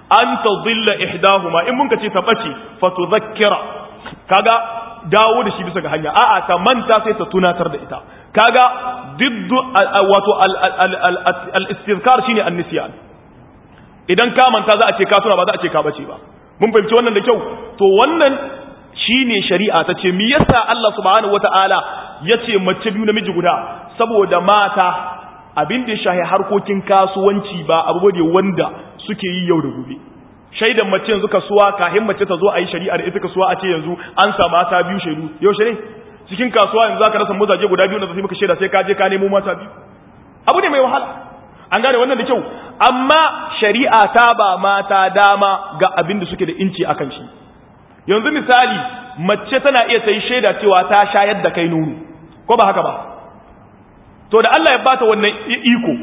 an tadilla ihdahuma in mun ka ce ta bace fa tudhakkira kaga dawo da shi bisa ga hanya a'a ta manta sai ta tunatar da ita kaga diddu wato al-istizkar shine an-nisyan idan ka manta za a ce ka tuna ba za a ce ka bace ba mun fahimci wannan da kyau to wannan shine shari'a ta ce me yasa Allah subhanahu wataala yace mace biyu namiji guda saboda mata abin da ya shahi harkokin kasuwanci ba abu ne wanda suke yi yau da gobe shaidan mace yanzu kasuwa kahin mace ta zo a yi shari'a da ita kasuwa a ce yanzu an sa mata biyu shaidu yaushe ne cikin kasuwa yanzu zaka rasa mazaje guda biyu da sai maka shaida sai ka je ka nemo mata biyu abu ne mai wahala an gane wannan da kyau amma shari'a ta ba mata dama ga abin da suke da inci akan shi yanzu misali mace tana iya ta yi shaida cewa ta shayar da kai nono ko ba haka ba to da Allah ya bata wannan iko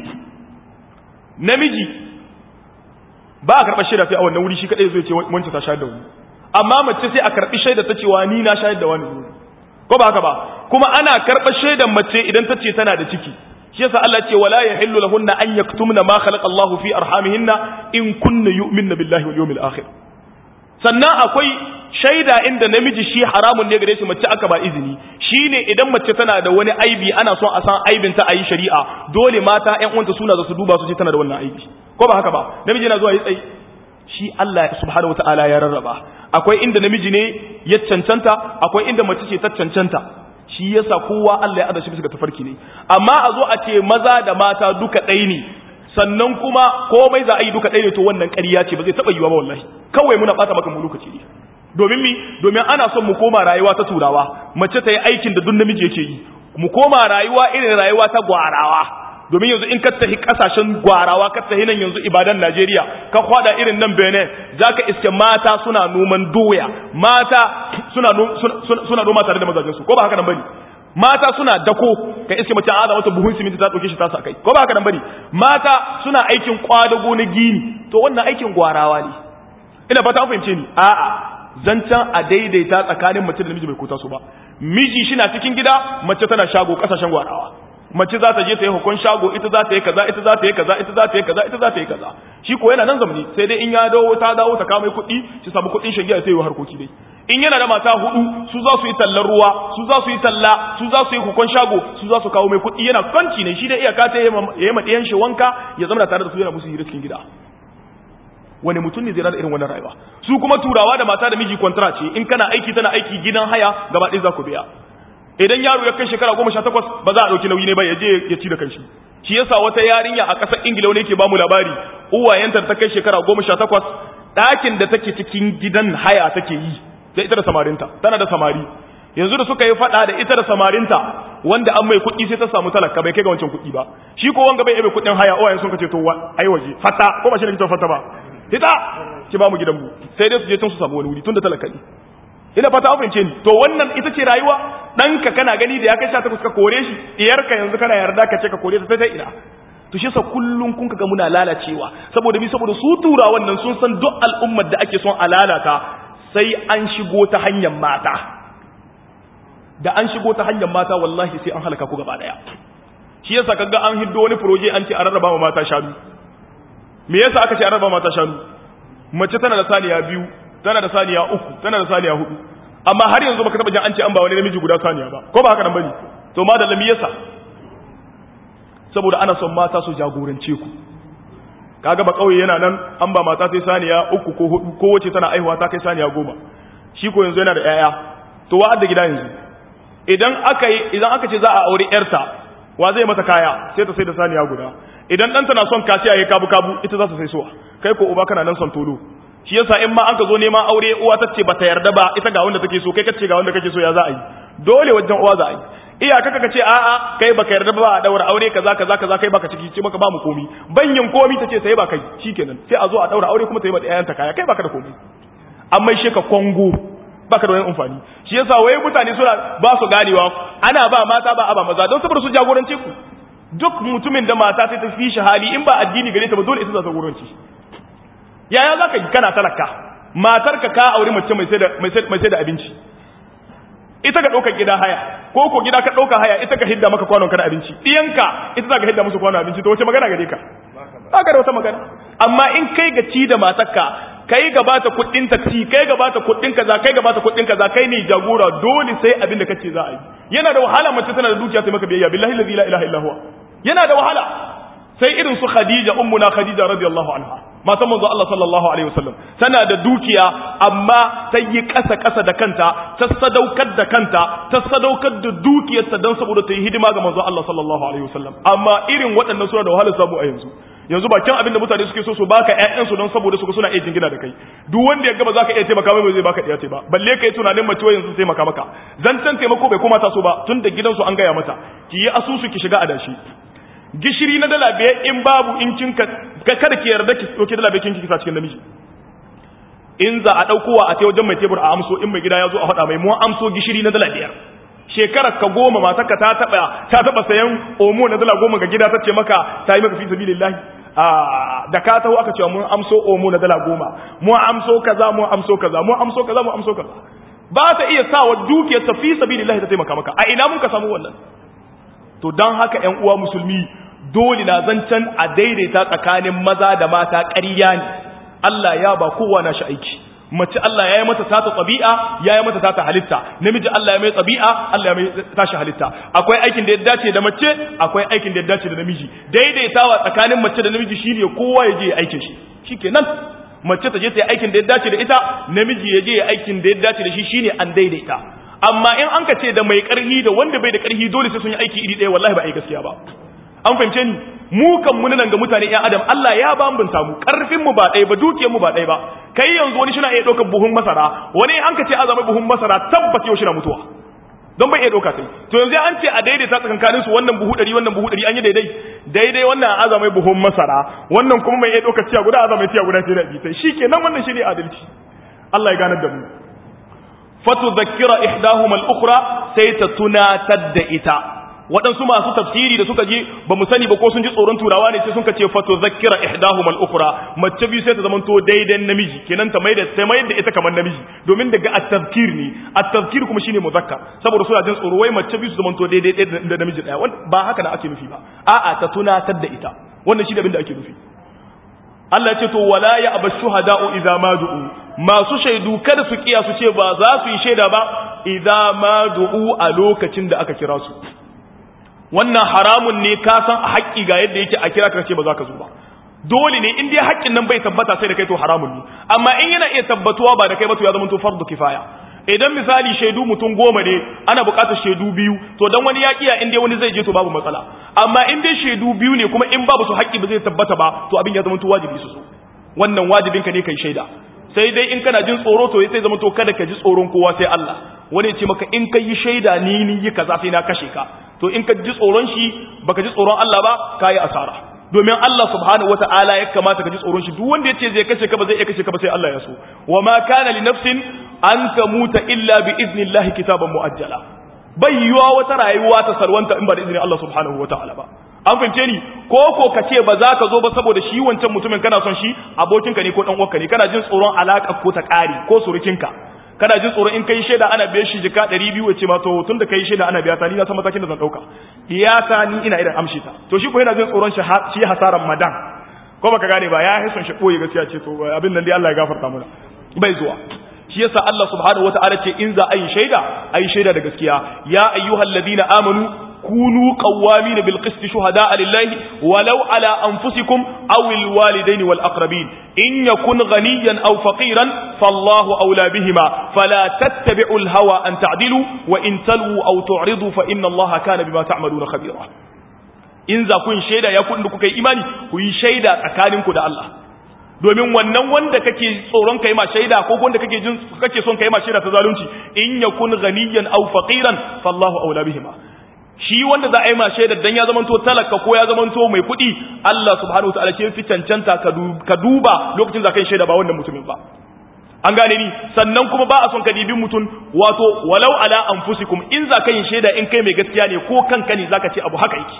namiji ba a karɓar shaida sai a wannan wuri shi kaɗai zai ce wancan ta shayar da wani amma mace sai a karɓi shaida ta cewa ni na shayar da wani ko ba haka ba kuma ana karɓar shaidan mace idan ta ce tana da ciki shi yasa Allah ce wala yahillu lahunna an yaktumna ma khalaqa Allahu fi arhamihinna in kunna yu'minna billahi wal yawmil akhir sannan akwai shaida inda namiji shi haramun ne gare shi mace aka ba izini shine idan mace tana da wani aibi ana son a san aibin ta ayi shari'a dole mata ƴan uwanta suna da su duba su ce tana da wannan aibi ko ba haka ba namiji yana zuwa yi tsayi shi Allah subhanahu wataala ya rarraba akwai inda namiji ne ya cancanta akwai inda mace ce ta cancanta shi yasa kowa Allah ya ada shi bisa ga tafarki ne amma a zo a ce maza da mata duka ɗaya ne sannan kuma komai za a yi duka ɗaya ne to wannan ƙarya ce ba zai taɓa yiwa ba wallahi kawai muna ɓata maka mu lokaci ne domin mi domin ana son mu koma rayuwa ta turawa mace ta yi aikin da duk namiji yake yi mu koma rayuwa irin rayuwa ta gwarawa domin yanzu in ka tafi kasashen gwarawa ka tafi nan yanzu ibadan Najeriya ka kwada irin nan Benin zaka iske mata suna noman doya mata suna suna noma tare da mazajen su ko ba haka nan bane mata suna dako ka iske mace a mata buhun siminti ta dauke shi ta sa kai ko ba haka nan bane mata suna aikin kwadago na gini to wannan aikin gwarawa ne ina fata an fahimce ni a'a zancan a daidaita tsakanin mace da namiji bai kota su ba miji shi na cikin gida mace tana shago kasashen gwarawa mace za ta je ta yi hukun shago ita za ta yi kaza ita za ta yi kaza ita za ta yi kaza ita za ta yi kaza shi ko yana nan zamani sai dai in ya dawo ta dawo ta kama kuɗi shi samu kuɗin shagiya sai yi harkoki dai in yana da mata hudu su za su yi tallar ruwa su za su yi talla su za su yi hukun shago su za su kawo mai kuɗi yana kwanci ne shi da iyaka ta ya yi maɗiyan shi wanka ya zama tare da su yana musu hira cikin gida wani mutum ne zai rada irin wannan rayuwa su kuma turawa da mata da miji kwantara ce in kana aiki tana aiki gidan haya gaba ɗaya za ku biya idan yaro ya kai shekara goma sha takwas ba za a ɗauki nauyi ne ba ya je ya ci da kanshi shi yasa wata yarinya a ƙasar ingila wani yake bamu labari uwayenta ta kai shekara goma sha takwas ɗakin da take cikin gidan haya take yi da ita da samarinta tana da samari yanzu da suka yi faɗa da ita da samarinta wanda an mai kuɗi sai ta samu talaka bai kai ga wancan kuɗi ba shi ko wanga bai ebe kuɗin haya uwayen sun kace to ai waje fata ko ba shi ne kitan fata ba fita ki ba mu gidan mu sai dai su je tun su samu wani wuri tun da talaka ne ina fata an fahimce ni to wannan ita ce rayuwa ɗanka kana gani da ya kai sha takwas ka kore shi iyarka yanzu kana yarda ka ce ka kore ta ta ina to shi sa kullum kun ga muna lalacewa saboda bi saboda su tura wannan sun san duk al'ummar da ake son a lalata sai an shigo ta hanyar mata da an shigo ta hanyar mata wallahi sai an halaka ku gaba daya shi yasa kaga an hiddo wani proje an ce a rarraba ma mata shanu me yasa aka ce a rarraba mata shanu mace tana da saniya biyu tana da saniya uku tana da saniya hudu amma har yanzu baka taba jin an ce an ba wani namiji guda saniya ba ko ba haka nan bane to ma da lami yasa saboda ana son mata su jagorance ku kaga ba kauye yana nan an ba mata sai saniya uku ko hudu ko wace tana aihuwa ta kai saniya goma shi ko yanzu yana da yaya to wa da gida yanzu idan aka yi idan aka ce za a aure yarta wa zai mata kaya sai ta sai da saniya guda idan ɗanta na son kasiya ya kabu kabu ita za ta sai suwa kai ko uba kana nan son tolo shi yasa in ma an ka zo neman aure uwa ta ce bata yarda ba ita ga wanda take so kai kace ga wanda kake so ya za a yi dole wajen uwa za a yi iyaka kaka ce a'a kai baka yarda ba a daura aure kaza kaza kaza kai baka ciki ce baka ba mu komi banyin komi tace sai ba kai shikenan sai a zo a daura aure kuma ta yi mata ƴaƴanta kaya kai baka da komi amma shi ka kongo baka da wani amfani shi yasa waye mutane suna ba su ganewa ana ba mata ba a ba maza don saboda su jagorance ku duk mutumin da mata sai ta fi shi hali in ba addini gare ta ba dole ita za ta jagoranci yaya za ka yi kana talaka matarka ka auri mace mai sai da abinci ita ka ɗaukar gida haya ko ko gida ka ɗauka haya ita ka hidda maka kwanon kana abinci ɗiyanka ita za ka hidda musu kwanon abinci to wace magana gare ka baka da wata magana amma in kai ga ci da matarka kai gaba ta kuɗin taksi kai gaba ta kuɗin kaza kai gaba ta kuɗin kaza kai ne jagora dole sai abin da kace za a yi yana da wahala mace tana da dukiya sai maka biyayya billahi la ilaha illa huwa yana da wahala sai irin su Khadija ummuna Khadija radiyallahu anha matan manzo Allah sallallahu alaihi wasallam tana da dukiya amma ta yi kasa kasa da kanta ta sadaukar da kanta ta sadaukar da dukiyarta don saboda ta yi hidima ga manzo Allah sallallahu alaihi wasallam amma irin waɗannan suna da wahalar samu a yanzu yanzu bakin abin da mutane suke so su baka ƴaƴan su don saboda su suna iya jingina da kai duk wanda ya gaba zaka iya taimaka mai zai baka ɗiya ce ba balle kai tunanin mace yanzu taimaka maka zancen taimako bai koma ta so ba tun da gidansu an gaya mata ki yi asusu ki shiga adashi gishiri na dala biyar in babu in kin ka kada ki yarda ki dauki dala biyar kin kisa cikin namiji in za a daukowa a tai wajen mai tebur a amso in mai gida ya zo a faɗa mai mu amso gishiri na dala biyar shekarar ka goma matarka ta taba ta taba sayan omo na dala goma ga gida ta ce maka ta yi maka fi sabilillahi a da ka taho aka ce mun amso omo na dala goma mu amso kaza mu amso kaza mu amso kaza mu amso kaza ba ta iya sawa dukiyar ta fi sabilillahi ta taimaka maka a ina mun ka samu wannan to don haka ‘yan uwa musulmi dole na zancen a daidaita tsakanin maza da mata ƙarya ne Allah ya ba kowa na shi aiki mace Allah ya yi mata tata tsabi'a ya yi mata tata halitta namiji Allah ya mai tsabi'a Allah ya mai tashi halitta akwai aikin da ya dace da mace akwai aikin da ya dace da namiji daidaitawa tsakanin mace da namiji shine kowa ya je ya aikin shi shikenan mace ta je ta yi aikin da ya dace da ita namiji ya je ya aikin da ya dace da shi shine an daidaita amma in an ka ce da mai karhi da wanda bai da karhi dole sai sun yi aiki iri ɗaya wallahi ba a yi gaskiya ba an fahimce ni mu kan mun nan ga mutane ƴan adam Allah ya bambanta mu karfin mu ba ɗaya ba dukiyar mu ba ɗaya ba kai yanzu wani shi na iya ɗaukar buhun masara wani an ka ce azamai buhun masara tabbata yau shi na mutuwa don bai iya ɗauka sai to yanzu an ce a daidaita tsakankanin su wannan buhu ɗari wannan buhu ɗari an yi daidai daidai wannan azamai buhun masara wannan kuma mai iya ɗaukar tiya guda azamai tiya guda sai da sai shi kenan wannan shi ne adalci Allah ya ganar da mu fatudhakkira ihdahuma al-ukhra sai ta tunatar da ita waɗansu masu tafsiri da suka je ba mu sani ba ko sun ji tsoron turawa ne sai sun ce fatudhakkira ihdahuma al-ukhra mace biyu sai ta zamanto daidai namiji kenan ta maida ta maida ita kamar namiji domin daga at-tafkir ne at-tafkir kuma shine muzakkar saboda suna jin tsoro wai mace biyu su zamanto daidai da namiji daya ba haka na ake nufi ba a'a ta tunatar da ita wannan shi da abin da ake nufi Allah ce to wala ya aba shuhada'u idza ma du'u masu shaidu kada su kiya su ce ba za su yi shaida ba idza ma du'u a lokacin da aka kira su wannan haramun ne ka san a haƙƙi ga yadda yake a kira ka ce ba za ka zo ba dole ne in dai haƙƙin nan bai tabbata sai da kai to haramun ne amma in yana iya tabbatuwa ba da kai ba to ya zama to fardu kifaya idan misali shaidu mutum goma ne ana buƙatar shaidu biyu to dan wani ya kiya in dai wani zai je to babu matsala amma in dai shaidu biyu ne kuma in babu su haƙƙi ba zai tabbata ba to abin ya zama to wajibi su so wannan wajibin ka ne kai shaida sai dai in kana jin tsoro to sai zama to kada ka ji tsoron kowa sai Allah wani ya ce maka in ka yi shaida ni ni yi kaza sai na kashe ka to in ka ji tsoron shi baka ji tsoron Allah ba ka yi asara domin Allah subhanahu wata'ala ya kamata ka ji tsoron shi duk wanda ya ce zai kashe ka ba zai iya kashe ka ba sai Allah ya so wa ma kana li nafsin an tamuta illa bi idnillahi kitaban muajjala bai yiwa wata rayuwa ta salwanta in ba da izinin Allah subhanahu wata'ala ba an fahimce ni ko ko ka ce ba za ka zo ba saboda shi wancan mutumin kana son shi abokinka ne ko dan uwanka ne kana jin tsoron alaka ko ta ƙari ko surukinka kana jin tsoron in kai shaida ana biyan shi jika 200 ya ce ma to tun da kai shaida ana biya ta ni na san matakin da zan dauka iyata ni ina idan amshi ta to shi ko yana jin tsoron shi shi hasaran madan ko baka gane ba ya hison shi koyi gaskiya ce to abin nan dai Allah ya gafarta mana bai zuwa shi yasa Allah subhanahu wataala ce in za a yi shaida a yi shaida da gaskiya ya ayyuhal ladina amanu كونوا قوامين بالقسط شهداء لله ولو على أنفسكم أو الوالدين والأقربين إن يكن غنيا أو فقيرا فالله أولى بهما فلا تتبعوا الهوى أن تعدلوا وإن تلووا أو تعرضوا فإن الله كان بما تعملون خبيرا إن ذا كن شيدا يكون لكم إيماني كي شيدا أكانكم دا الله domin wannan wanda kake tsoron kai ma shaida ko wanda kake jin kake son kai ma shaida ta zalunci in yakun ghaniyan aw faqiran fallahu aula bihima shi wanda za a yi ma shaidar dan ya zamanto talaka ko ya zamanto mai kuɗi Allah subhanahu wataala ce fi cancanta ka duba lokacin za ka yi shaida ba wannan mutumin ba an gane ni sannan kuma ba a son ka dibi mutum wato walau ala anfusikum in za ka yi shaida in kai mai gaskiya ne ko kanka ne zaka ce abu haka yake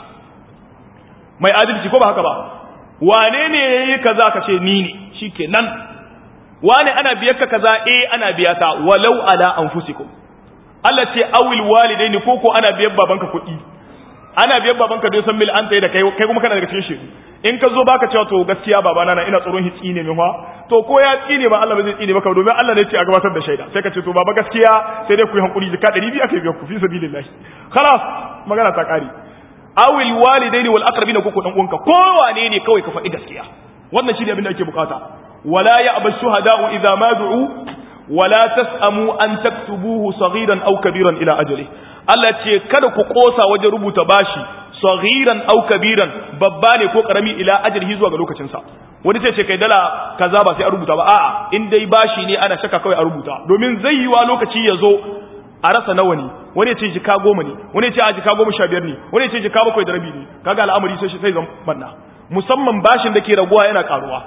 mai adalci ko ba haka ba wane ne yayi kaza ka ce ni ne shikenan wane ana biyar ka kaza eh ana biya ta walau ala anfusikum Allah ce awil walidaini ko ko ana biyan babanka kuɗi ana biyan babanka don san mil an tayi da kai kai kuma kana daga cikin shaidu in ka zo baka cewa to gaskiya babana na ina tsoron hitsi ne min fa to ko ya tsine ba Allah ba zai tsine maka domin Allah ne ce a gabatar da shaida sai ka ce to baba gaskiya sai dai ku yi hankuri jika 200 aka biya ku fi sabilillah khalas magana ta kare awil walidaini wal aqrabina ko dan uwanka ko wane ne kawai ka faɗi gaskiya wannan shine abin da ake bukata wala ya'ba shuhada'u idza ma du'u wala tas'amu an taktubuhu saghiran aw kabiran ila ajali Allah ce kada ku kosa wajen rubuta bashi saghiran aw kabiran babba ne ko karami ila ajalihi zuwa ga lokacin sa wani sai ce kai dala kaza ba sai a rubuta ba a'a in dai bashi ne ana shaka kawai a rubuta domin zai yi wa lokaci ya zo a rasa nawa ne wani ya ce jika goma ne wani ya ce a jika goma sha biyar ne wani ya ce jika bakwai da rabi ne kaga al'amari sai sai zan banna musamman bashin da ke raguwa yana karuwa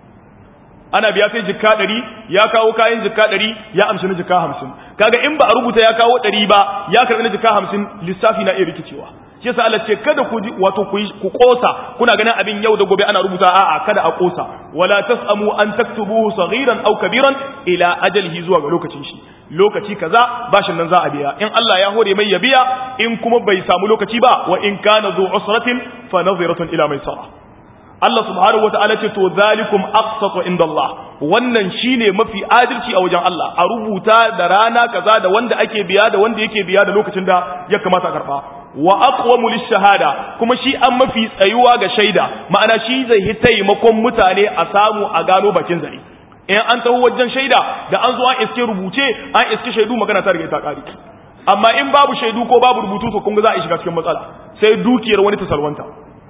ana biya sai jika ɗari ya kawo kayan jika ɗari ya amshi na jika hamsin kaga in ba a rubuta ya kawo ɗari ba ya karɓi na jika hamsin lissafi na iya rikicewa shi yasa Allah ce kada ku wato ku ku kosa kuna ganin abin yau da gobe ana rubuta a'a kada a kosa wala tasamu an taktubuhu saghiran aw kabiran ila ajalihi zuwa ga lokacin shi lokaci kaza bashin nan za a biya in Allah ya hore mai ya biya in kuma bai samu lokaci ba wa in kana zu usratin fa nadhiratun ila maisara Allah subhanahu wataala ce to zalikum aqsatu inda Allah wannan shine mafi adalci a wajen Allah a rubuta da rana kaza da wanda ake biya da wanda yake biya da lokacin da ya kamata a karba wa aqwamu lishahada kuma shi an mafi tsayuwa ga shaida ma'ana shi zai yi taimakon mutane a samu a gano bakin zare in an taho wajen shaida da an zo an iske rubuce an iske shaidu magana ta riga ta kare amma in babu shaidu ko babu rubutu to kun ga za a shiga cikin matsala sai dukiyar wani ta salwanta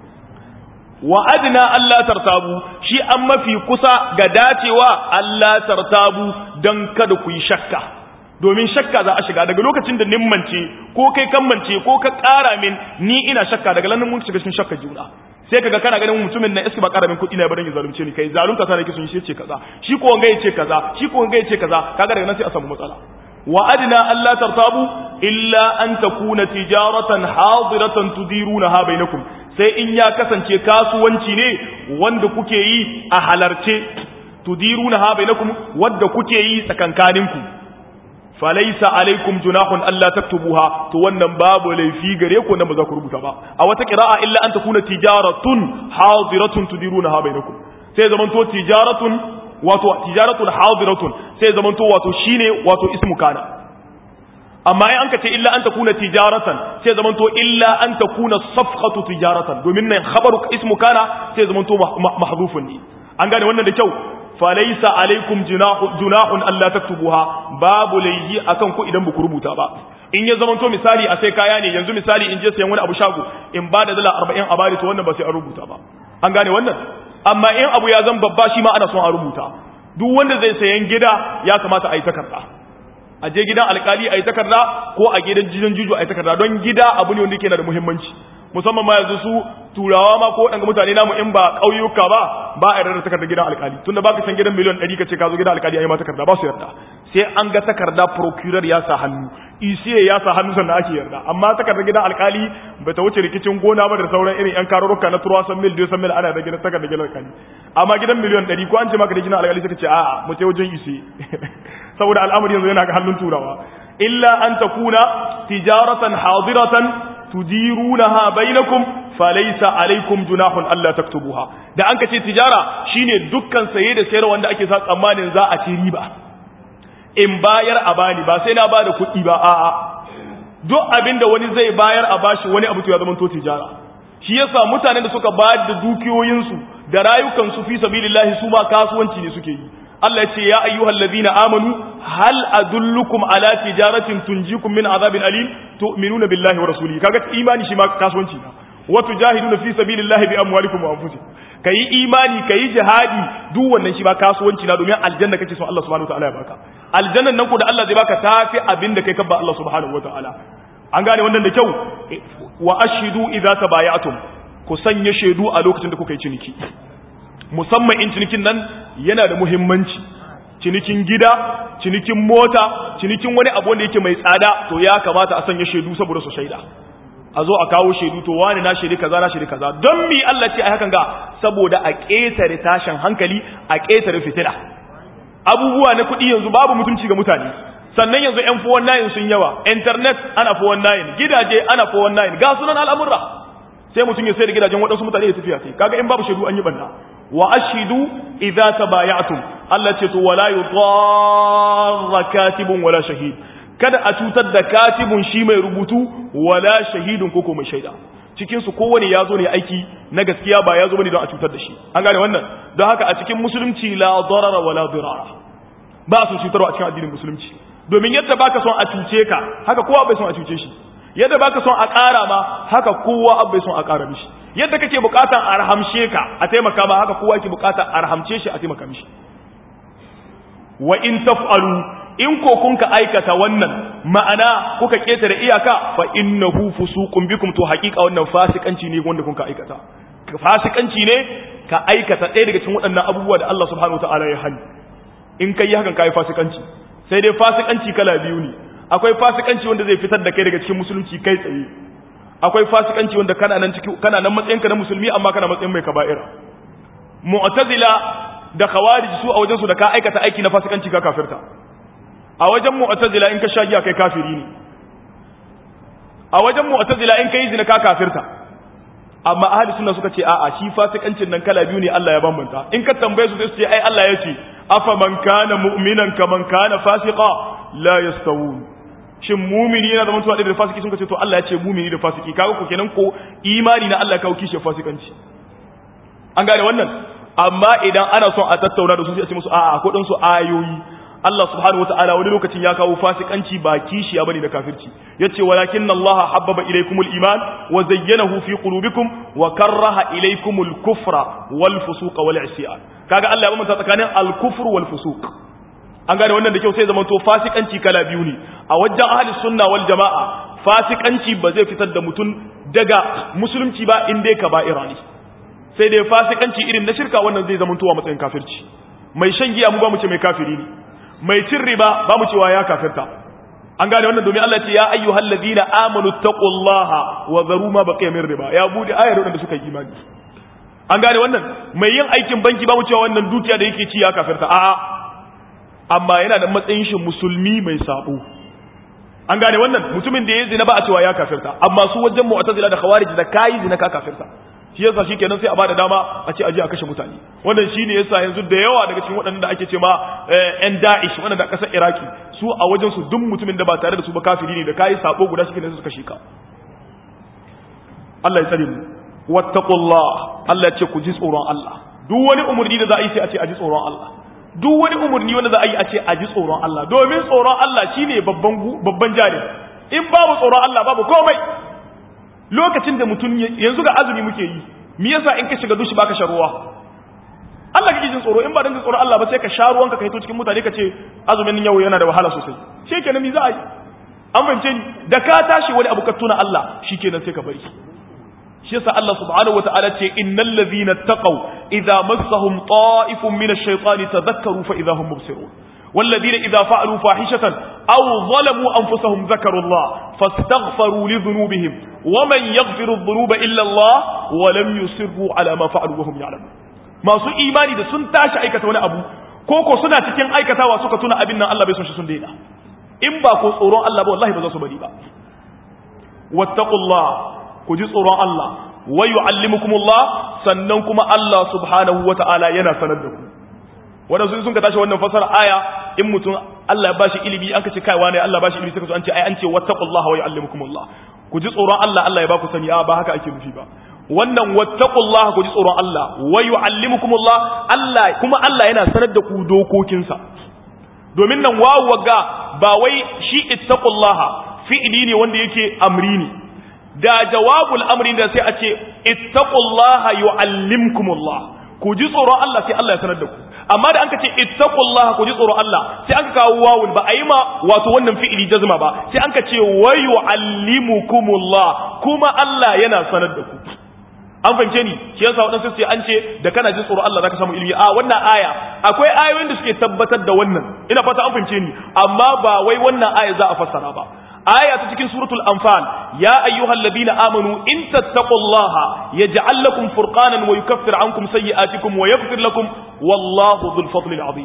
wa adna Allah tartabu shi an mafi kusa ga dacewa Allah tartabu dan kada ku yi shakka domin shakka za a shiga daga lokacin da nimmance ko kai kammance ko ka ƙara min ni ina shakka daga lannan mun shiga cikin shakka juna sai kaga kana ganin mutumin na iska ba ƙara min kuɗi na barin ya zalunce ni kai zalunta ta nake sun shi ce kaza shi ko wanga yace kaza shi ko wanga yace kaza kaga daga nan sai a samu matsala wa adna alla tartabu illa an takuna tijaratan hadiratan tudirunaha bainakum sai in ya kasance kasuwanci ne wanda kuke yi a halarce tudirunaha bainakum wanda kuke yi tsakankaninku falaisa alaikum junahun alla taktubuha to wannan babu laifi gare ku nan ba za ku rubuta ba a wata qira'a illa an takuna tijaratun hadiratun tudirunaha bainakum sai zaman to tijaratun wato tijaratun hadiratun sai zaman to wato shine wato ismu kana amma in an ka ce illa an takuna tijaratan sai zaman to illa an takuna safqatu tijaratan domin nan khabaru ismu kana sai zaman to mahdhufun ne an gane wannan da kyau falaisa alaikum junahun Allah taktubuha babu laihi akan ku idan buku rubuta ba in ya zamanto misali a sai kaya ne yanzu misali in je sayan wani abu shago in ba da dala 40 a bari to wannan ba sai an rubuta ba an gane wannan amma in abu ya zan babba shi ma ana son a rubuta duk wanda zai sayan gida ya kamata a yi takarda a je gidan alkali a yi takarda ko a gidan jidan juju a yi takarda don gida abu ne wanda yake na da muhimmanci musamman ma yanzu su turawa ma ko waɗanda mutane namu in ba ƙauyuka ba ba a yarda da takardar gidan alkali tunda baka san gidan miliyan ɗari ka ce ka zo gidan alkali a yi ma takarda ba su yarda sai an ga takarda procurer ya sa hannu ECA ya sa hannu sannan ake yarda amma takardar gidan alkali bai ta wuce rikicin gona ba da sauran irin yan karurruka na turawa san mil san mil ana da gidan takardar gidan alkali amma gidan miliyan ɗari ko an ce maka da gidan alkali suka ce a'a mu ce wajen ECA saboda al'amari yanzu yana ga hannun turawa illa an takuna tijaratan hadiratan tudirunaha bainakum falaysa alaikum junahun alla taktubuha da an kace tijara shine dukkan saye da sayarwa wanda ake sa tsammanin za a ci riba in bayar a bani ba sai na bada kuɗi ba a'a duk abinda wani zai bayar a bashi wani abu to ya zama to tijara shi yasa mutanen da suka bayar da dukiyoyinsu da rayukansu fi sabilillahi su ma kasuwanci ne suke yi Allah ce ya ayyuhal ladina amanu hal adullukum ala tijaratin tunjikum min azabin alim tu'minuna billahi wa rasulihi kaga imani shi ma kasuwanci na wa tujahiduna fi sabilillahi bi amwalikum wa anfusikum kai imani kai jihadi duk wannan shi ba kasuwanci na domin aljanna kake son Allah subhanahu wa ta'ala ya baka aljannan nan ko da Allah zai baka tafi abin da kai kabba Allah subhanahu wa ta'ala an gane wannan da kyau wa ashidu idza tabaya'tum ku sanya shaidu a lokacin da kuka yi ciniki musamman in cinikin nan yana da muhimmanci cinikin gida cinikin mota cinikin wani abu wanda yake mai tsada to ya kamata a sanya shaidu saboda su shaida a zo a kawo shaidu to wani na shaidi kaza na shaidi kaza don mi Allah ce a hakan ga saboda a ƙetare tashin hankali a ƙetare fitila abubuwa na kuɗi yanzu babu mutunci ga mutane sannan yanzu yan fuwan nayin sun yawa internet ana fuwan nayin gidaje ana fuwan nayin ga sunan al'amurra sai mutum ya sai da gidajen waɗansu mutane ya tafiya sai kaga in babu shaidu an yi banna wa ashidu idza tabaya'tum Allah ce to wala yudarra katibun wala shahid kada a cutar da katibun shi mai rubutu wala shahidun koko mai shaida cikin su kowane ya zo ne aiki na gaskiya ba ya zo bane don a cutar da shi an gane wannan don haka a cikin musulunci la darara wala dirara ba su cutarwa a cikin addinin musulunci domin yadda baka son a cuce ka haka kowa bai son a cuce shi yadda baka son a ƙara ma haka kowa bai son a ƙara mishi yadda kake bukatan a rahamshe ka a taimaka ma haka kowa yake bukatan a rahamce shi a taimaka mishi wa in taf'alu in ko kun ka aikata wannan ma'ana kuka ketare iyaka fa innahu fusuqun bikum to haƙiƙa wannan fasikanci ne wanda kun ka aikata fasikanci ne ka aikata ɗaya daga cikin waɗannan abubuwa da Allah subhanahu wataala ya hani in kai hakan kai fasikanci sai dai fasikanci kala biyu ne akwai fasikanci wanda zai fitar da kai daga cikin musulunci kai tsaye akwai fasikanci wanda kana nan ciki kana nan matsayinka na musulmi amma kana matsayin mai kaba'ira mu'tazila da khawarij su a wajen su da ka aikata aiki na fasikanci ka kafirta a wajen mu'tazila in ka sha giya kai kafiri ne a wajen mu'tazila in kai zina ka kafirta amma ahli sunna suka ce a'a shi fasikancin nan kala biyu ne Allah ya bambanta in ka tambaye su sai su ce ai Allah ya ce afa man kana mu'minan kaman kana fasiqa la yastawun shin mumini yana da mutuwa da fasiki sun ce to Allah ya ce mumini da fasiki kaga ko kenan ko imani na Allah ya kawo kishi fasikanci an gane wannan amma idan ana son a tattauna da su sai a ce musu a'a ko dan su ayoyi Allah subhanahu wataala wani lokacin ya kawo fasikanci ba kishi ya bane da kafirci yace walakin Allah habbaba ilaykumul iman wa zayyanahu fi qulubikum wa karraha ilaykumul kufra wal fusuqa wal isyan kaga Allah ya bambanta tsakanin al kufr wal fusuq an gane wannan da kyau sai zaman to fasikanci kala biyu ne a wajen ahli sunna wal jama'a fasikanci ba zai fitar da mutum daga musulunci ba in dai kaba'ira ne sai dai fasikanci irin na shirka wannan zai zama tuwa matsayin kafirci mai shan giya mu ba mu ce mai kafiri ne mai cin riba ba mu cewa ya kafirta an gane wannan domin Allah ce ya ayyuhal ladina amanu taqullaha wa zaru ma baqiya min riba ya bude ayar wadanda suka yi imani an gane wannan mai yin aikin banki ba mu cewa wannan dukiya da yake ci ya kafirta a'a amma yana da matsayin shi musulmi mai sabo an gane wannan mutumin da ya zina ba a cewa ya kafirta amma su wajen mu'tazila da khawarij da kai zina ka kafirta shi yasa shikenan sai a bada dama a ce aje a kashe mutane wannan shine yasa yanzu da yawa daga cikin waɗanda ake ce ma ƴan Da'ish waɗanda ƙasar Iraki su a wajen su duk mutumin da ba tare da su ba kafiri ne da kai sabo guda shi ne su kashe ka Allah ya tsare mu wattaqullah Allah ya ce ku ji tsoron Allah duk wani umurni da za a yi sai a ce a ji tsoron Allah duk wani umurni wanda za a yi a ce a ji tsoron Allah domin tsoron Allah shine babban babban jari in babu tsoron Allah babu komai lokacin da mutum yanzu ga azumi muke yi me yasa in ka shiga dushi baka sha ruwa Allah kake jin tsoro in ba dan jin tsoro Allah ba sai ka sha ruwanka ka hito cikin mutane ka ce azumin yau yana da wahala sosai shikenan me za a yi an fahimce ni da ka tashi wani abu ka tuna Allah shikenan sai ka bari shi yasa Allah subhanahu wataala ce innal ladhina taqaw idza massahum ta'ifun min ash-shaytani tadhakkaru fa idza hum mubsirun والذين إذا فعلوا فاحشة أو ظلموا أنفسهم ذكروا الله فاستغفروا لذنوبهم ومن يغفر الذنوب إلا الله ولم يصروا على ما فعلوا وهم يعلمون ما سو إيماني ده سن تاشا أيكتا وانا أبو كوكو سنة تكين أيكتا وسوكا تنا أبنا الله بيسون شسون دينا إن باكو صورون الله والله بزاسو بديبا واتقوا الله كجي صورون الله ويعلمكم الله سننكم الله سبحانه وتعالى ينا سندكم wanda sun sun ka tashi wannan fasara aya in mutum Allah ya bashi ilimi an ka ce kaiwa ne Allah bashi ilimi sai ka an ce ai an ce wattaqullaha wa yu'allimukumullah ku ji tsoron Allah Allah ya ba ku sani a ba haka ake nufi ba wannan wattaqullaha ku ji tsoron Allah wa yu'allimukumullah Allah kuma Allah yana sanar da ku dokokinsa domin nan wawu wagga ba wai shi ittaqullaha fi'ili ne wanda yake amri ne da jawabul amri da sai a ce ittaqullaha yu'allimkumullah ku ji tsoron Allah sai Allah ya sanar da ku amma da an ka ce ittaqullaha ku ji tsoron Allah sai an ka kawo wawun ba a yi ma wato wannan fi'ili jazma ba sai an ka ce wa yu'allimukumullah kuma Allah yana sanar da ku an fahimce ni shi yasa wadansu sai an ce da kana jin tsoron Allah zaka samu ilimi a wannan aya akwai ayoyin da suke tabbatar da wannan ina fata an fahimce ni amma ba wai wannan aya za a fassara ba aya ta cikin suratul anfal ya ayyuhal ladina amanu in tattaqullaha yaj'al lakum furqanan wa yukaffir ankum sayyi'atikum wa yaghfir lakum wallahu dhul fadli azim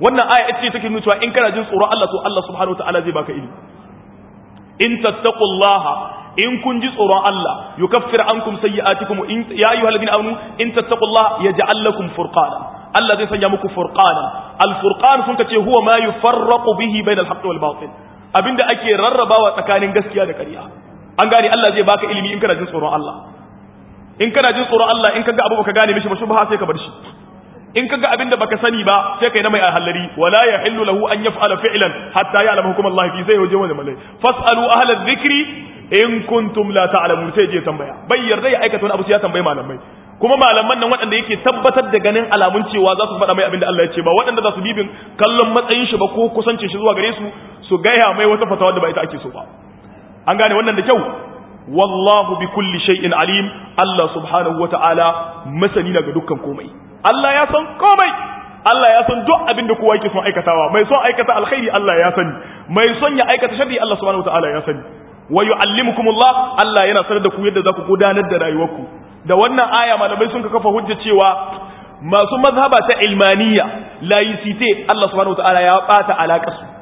wannan aya ita ce take nuna cewa in kana jin tsoron Allah to Allah subhanahu wataala zai baka ilimi in tattaqullaha in kun ji tsoron Allah yukaffir ankum sayyi'atikum in ya ayyuhal ladina amanu in tattaqullaha yaj'al lakum furqana Allah zai sanya muku furqana al furqan sun kace huwa ma yufarraqu bihi bainal haqqi wal batil abinda ake rarrabawa tsakanin gaskiya da ƙarya an gane Allah zai baka ilimi in kana jin tsoron Allah in kana jin tsoron Allah in kaga abu baka gane mishi ba shubha sai ka bar shi in kaga abin da baka sani ba sai kai na mai halari wala yahillu lahu an yaf'ala fi'lan hatta ya'lamu hukum Allah fi sai waje wani malai fasalu ahla dhikri in kuntum la ta'lamun sai je tambaya bai yarda ya aikata wani abu sai ya tambayi malamai kuma malaman nan waɗanda yake tabbatar da ganin alamun cewa za su faɗa mai abin da Allah ya ce ba waɗanda za su bibin kallon matsayin shi ba ko kusancin shi zuwa gare su su gaya mai wata fatawa da ba ita ake so ba an gane wannan da kyau wallahu bi kulli shay'in alim Allah subhanahu wata'ala masani na ga dukkan komai Allah ya san komai Allah ya san duk abin da kowa yake son aikatawa mai son aikata alkhairi Allah ya sani mai son ya aikata sharri Allah subhanahu wata'ala ya sani wa yu'allimukumullah Allah yana sanar da ku yadda za ku gudanar da rayuwarku da wannan aya malamai sun kafa hujja cewa masu mazhaba ta ilmaniya laicite Allah subhanahu wata'ala ya bata alaƙar su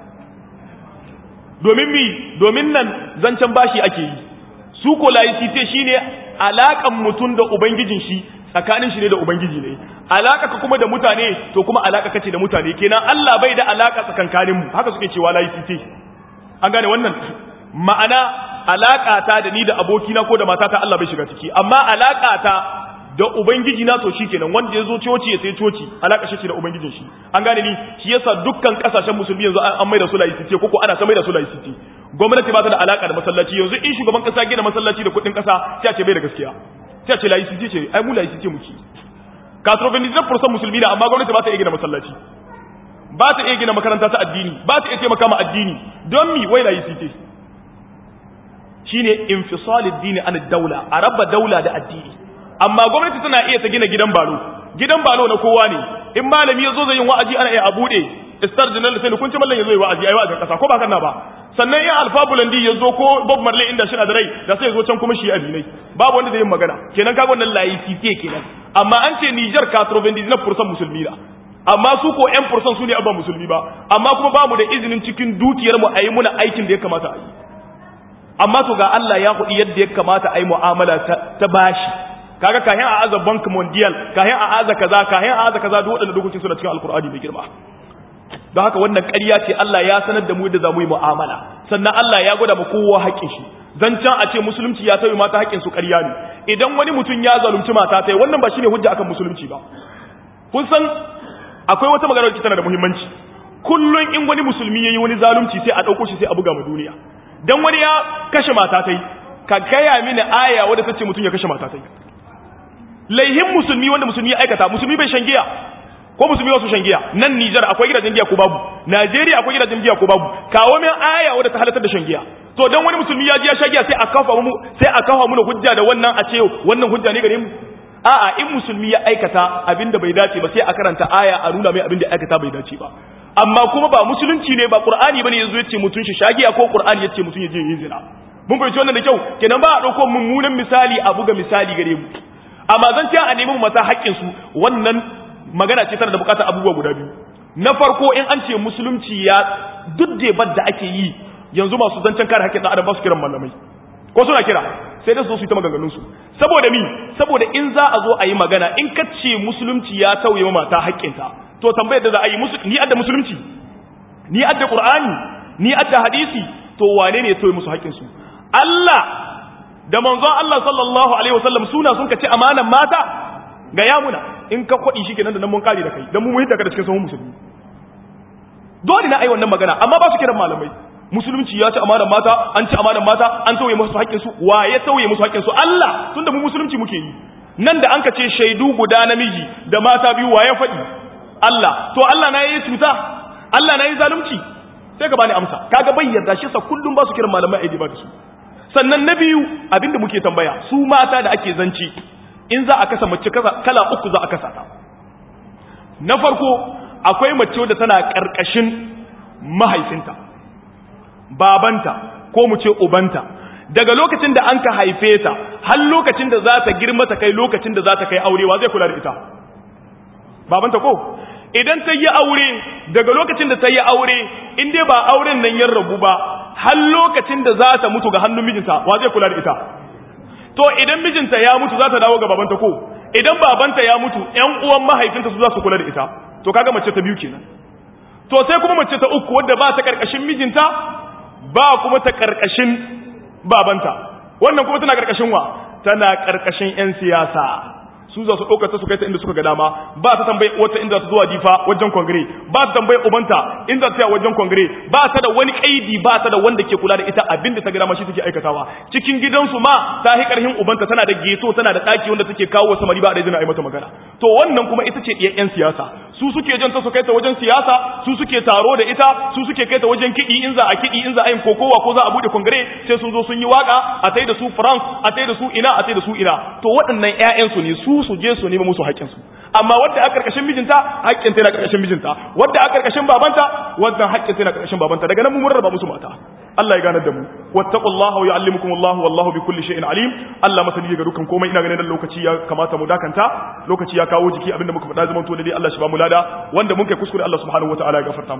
domin mi domin nan zancen bashi ake yi su ko laicite shine alakan mutum da ubangijin shi tsakanin shi ne da ubangiji ne alaka ka kuma da mutane to kuma alaka kace da mutane kenan Allah bai da alaka tsakankanin mu haka suke cewa laicite an gane wannan ma'ana alaka ta da ni da abokina ko da matata Allah bai shiga ciki amma alaka ta da ubangiji na to shikenan wanda ya zo coci ya sai coci alaka shi da ubangijin shi an gane ni shi yasa dukkan kasashen musulmi yanzu an mai da su laicite ko ko ana ta mai da su laicite gwamnati ba ta da alaka da masallaci yanzu in shugaban kasa gina masallaci da kudin kasa sai a ce bai da gaskiya sai a ce laicite ce ai mu laicite muke katrovenizar fursan musulmi na amma gwamnati ba ta iya gina masallaci ba ta iya gina makaranta ta addini ba ta iya taimaka ma addini don mi wai laicite shine infisalid dini an daula a raba daula da addini amma gwamnati tana iya ta gina gidan balo gidan balo na kowa ne in malami ya zo zai yin wa'azi ana iya a bude star general sai kun ci mallan ya zo yi wa'azi ayi wa'azin kasa ko ba kana ba sannan in alfa bulandi ya zo ko bob marley inda shi da rai da sai ya zo can kuma shi abinai babu wanda zai yin magana kenan kaga wannan laicite kenan amma an ce Niger 99% musulmi da amma su ko 1% su ne abba musulmi ba amma kuma ba mu da izinin cikin dukiyar mu ayi muna aikin da ya kamata a yi amma to ga Allah ya kuɗi yadda ya kamata a yi mu'amala ta bashi kaga kahin a aza bank mondial kahin a aza kaza kahin a aza kaza duk waɗanda dokokin suna cikin alkur'ani mai girma don haka wannan ƙarya ce Allah ya sanar da mu yadda za mu yi mu'amala sannan Allah ya gwada mu kowa haƙƙin shi zancen a ce musulunci ya tauye mata haƙƙin su ƙarya ne idan wani mutum ya zalunci mata ta wannan ba shine hujja akan musulunci ba kun san akwai wata magana da tana da muhimmanci kullun in wani musulmi yayi wani zalunci sai a ɗauko shi sai a buga ma duniya dan wani ya kashe mata ta ka gaya mini aya wadda ta ce mutum ya kashe mata ta laihin musulmi wanda musulmi ya aikata musulmi bai shan giya ko musulmi wasu shan giya nan Nijar akwai gidajen giya ko babu Najeriya akwai gidajen giya ko babu kawo min aya wadda ta halatar da shan giya to dan wani musulmi ya ji ya sha giya sai a kafa mu sai a kafa mu hujja da wannan a ce wannan hujja ne gare mu a'a in musulmi ya aikata abinda bai dace ba sai a karanta aya a nuna mai abinda ya aikata bai dace ba amma kuma ba musulunci ne ba qur'ani bane yazo yace mutun shi shagiya ko qur'ani yace mutun yaje yin zina mun fahimci wannan da kyau kenan ba a dauko mummunan misali a buga misali gare mu amma zan ce a nemi mata haƙƙin su wannan magana ce tana da bukatar abubuwa guda biyu na farko in an ce musulunci ya duk da da ake yi yanzu masu zancen kare haƙƙin ɗan adam ba su kiran malamai ko suna kira sai da su su yi ta maganganun su saboda mi saboda in za a zo a yi magana in ka ce musulunci ya tauye ma mata haƙƙinta to tambayar da za a yi ni adda musulunci ni adda qur'ani ni adda hadisi to wane ne ya tauye musu haƙƙin su Allah da manzon Allah sallallahu alaihi wasallam suna sun kace amanan mata ga yamuna in ka kwadi shi kenan da nan mun kare da kai dan mu muhita ka da cikin sahun musulmi dole na ai wannan magana amma ba su kiran malamai musulunci ya ci amanan mata an ci amanan mata an tauye musu haƙƙin su wa ya tauye musu haƙƙin su Allah tunda mu musulunci muke yi nan da an ka ce shaidu guda namiji da mata biyu wa ya faɗi Allah to Allah na yi cuta Allah na yi zalunci sai ka bani amsa kaga bai yarda shi sa kullum ba su kiran malamai aidi ba da su sannan na biyu abinda muke tambaya su mata da ake zanci in za a kasa mace kala uku za a kasa ta na farko akwai mace wadda tana karkashin mahaifinta babanta ko mu ce ubanta daga lokacin da an ka haife ta har lokacin da za ta girma ta kai lokacin da za ta kai aure wa zai kula da ita babanta ko idan ta yi aure daga lokacin da ta yi aure in dai ba auren nan ya rabu ba har lokacin da za ta mutu ga hannun mijinta wa zai kula da ita to idan mijinta ya mutu za ta dawo ga babanta ko idan babanta ya mutu ƴan uwan mahaifinta su za su kula da ita to kaga mace ta biyu kenan to sai kuma mace ta uku wadda ba ta karkashin mijinta ba kuma ta karkashin babanta wannan kuma tana karkashin wa tana karkashin ƴan siyasa su za su ɗauka ta su kai ta inda suka ga dama ba ta tambayi wata inda ta zuwa difa wajen kongire ba ta tambayi ubanta inda ta wajen kongire ba ta da wani kaidi ba ta da wanda ke kula da ita abinda ta ga dama shi take aikatawa cikin gidansu ma ta hi karhin ubanta tana da geto tana da daki wanda take kawo samari ba da izinin a yi mata magana to wannan kuma ita ce ɗiyan 'yan siyasa su suke jan ta su kai ta wajen siyasa su suke taro da ita su suke kai ta wajen kiɗi in za a kiɗi in za a yin kokowa ko za a buɗe kongire sai sun zo sun yi waka a tai da su france a tai da su ina a tai da su ina to waɗannan 'ya'yansu ne su su je su nemi musu haƙƙinsu amma wadda a ƙarƙashin mijinta haƙƙin ta na ƙarƙashin mijinta wadda a ƙarƙashin babanta wadda haƙƙin ta na ƙarƙashin babanta daga nan mun rarraba musu mata Allah ya ganar da mu wattaqullaha wa yu'allimukumullahu wallahu bi kulli shay'in alim Allah masani ga dukkan komai ina ganin nan lokaci ya kamata mu dakanta lokaci ya kawo jiki abinda muka faɗa zaman to dai Allah shi ba mu lada wanda mun kai kuskure Allah subhanahu wataala ya gafarta mu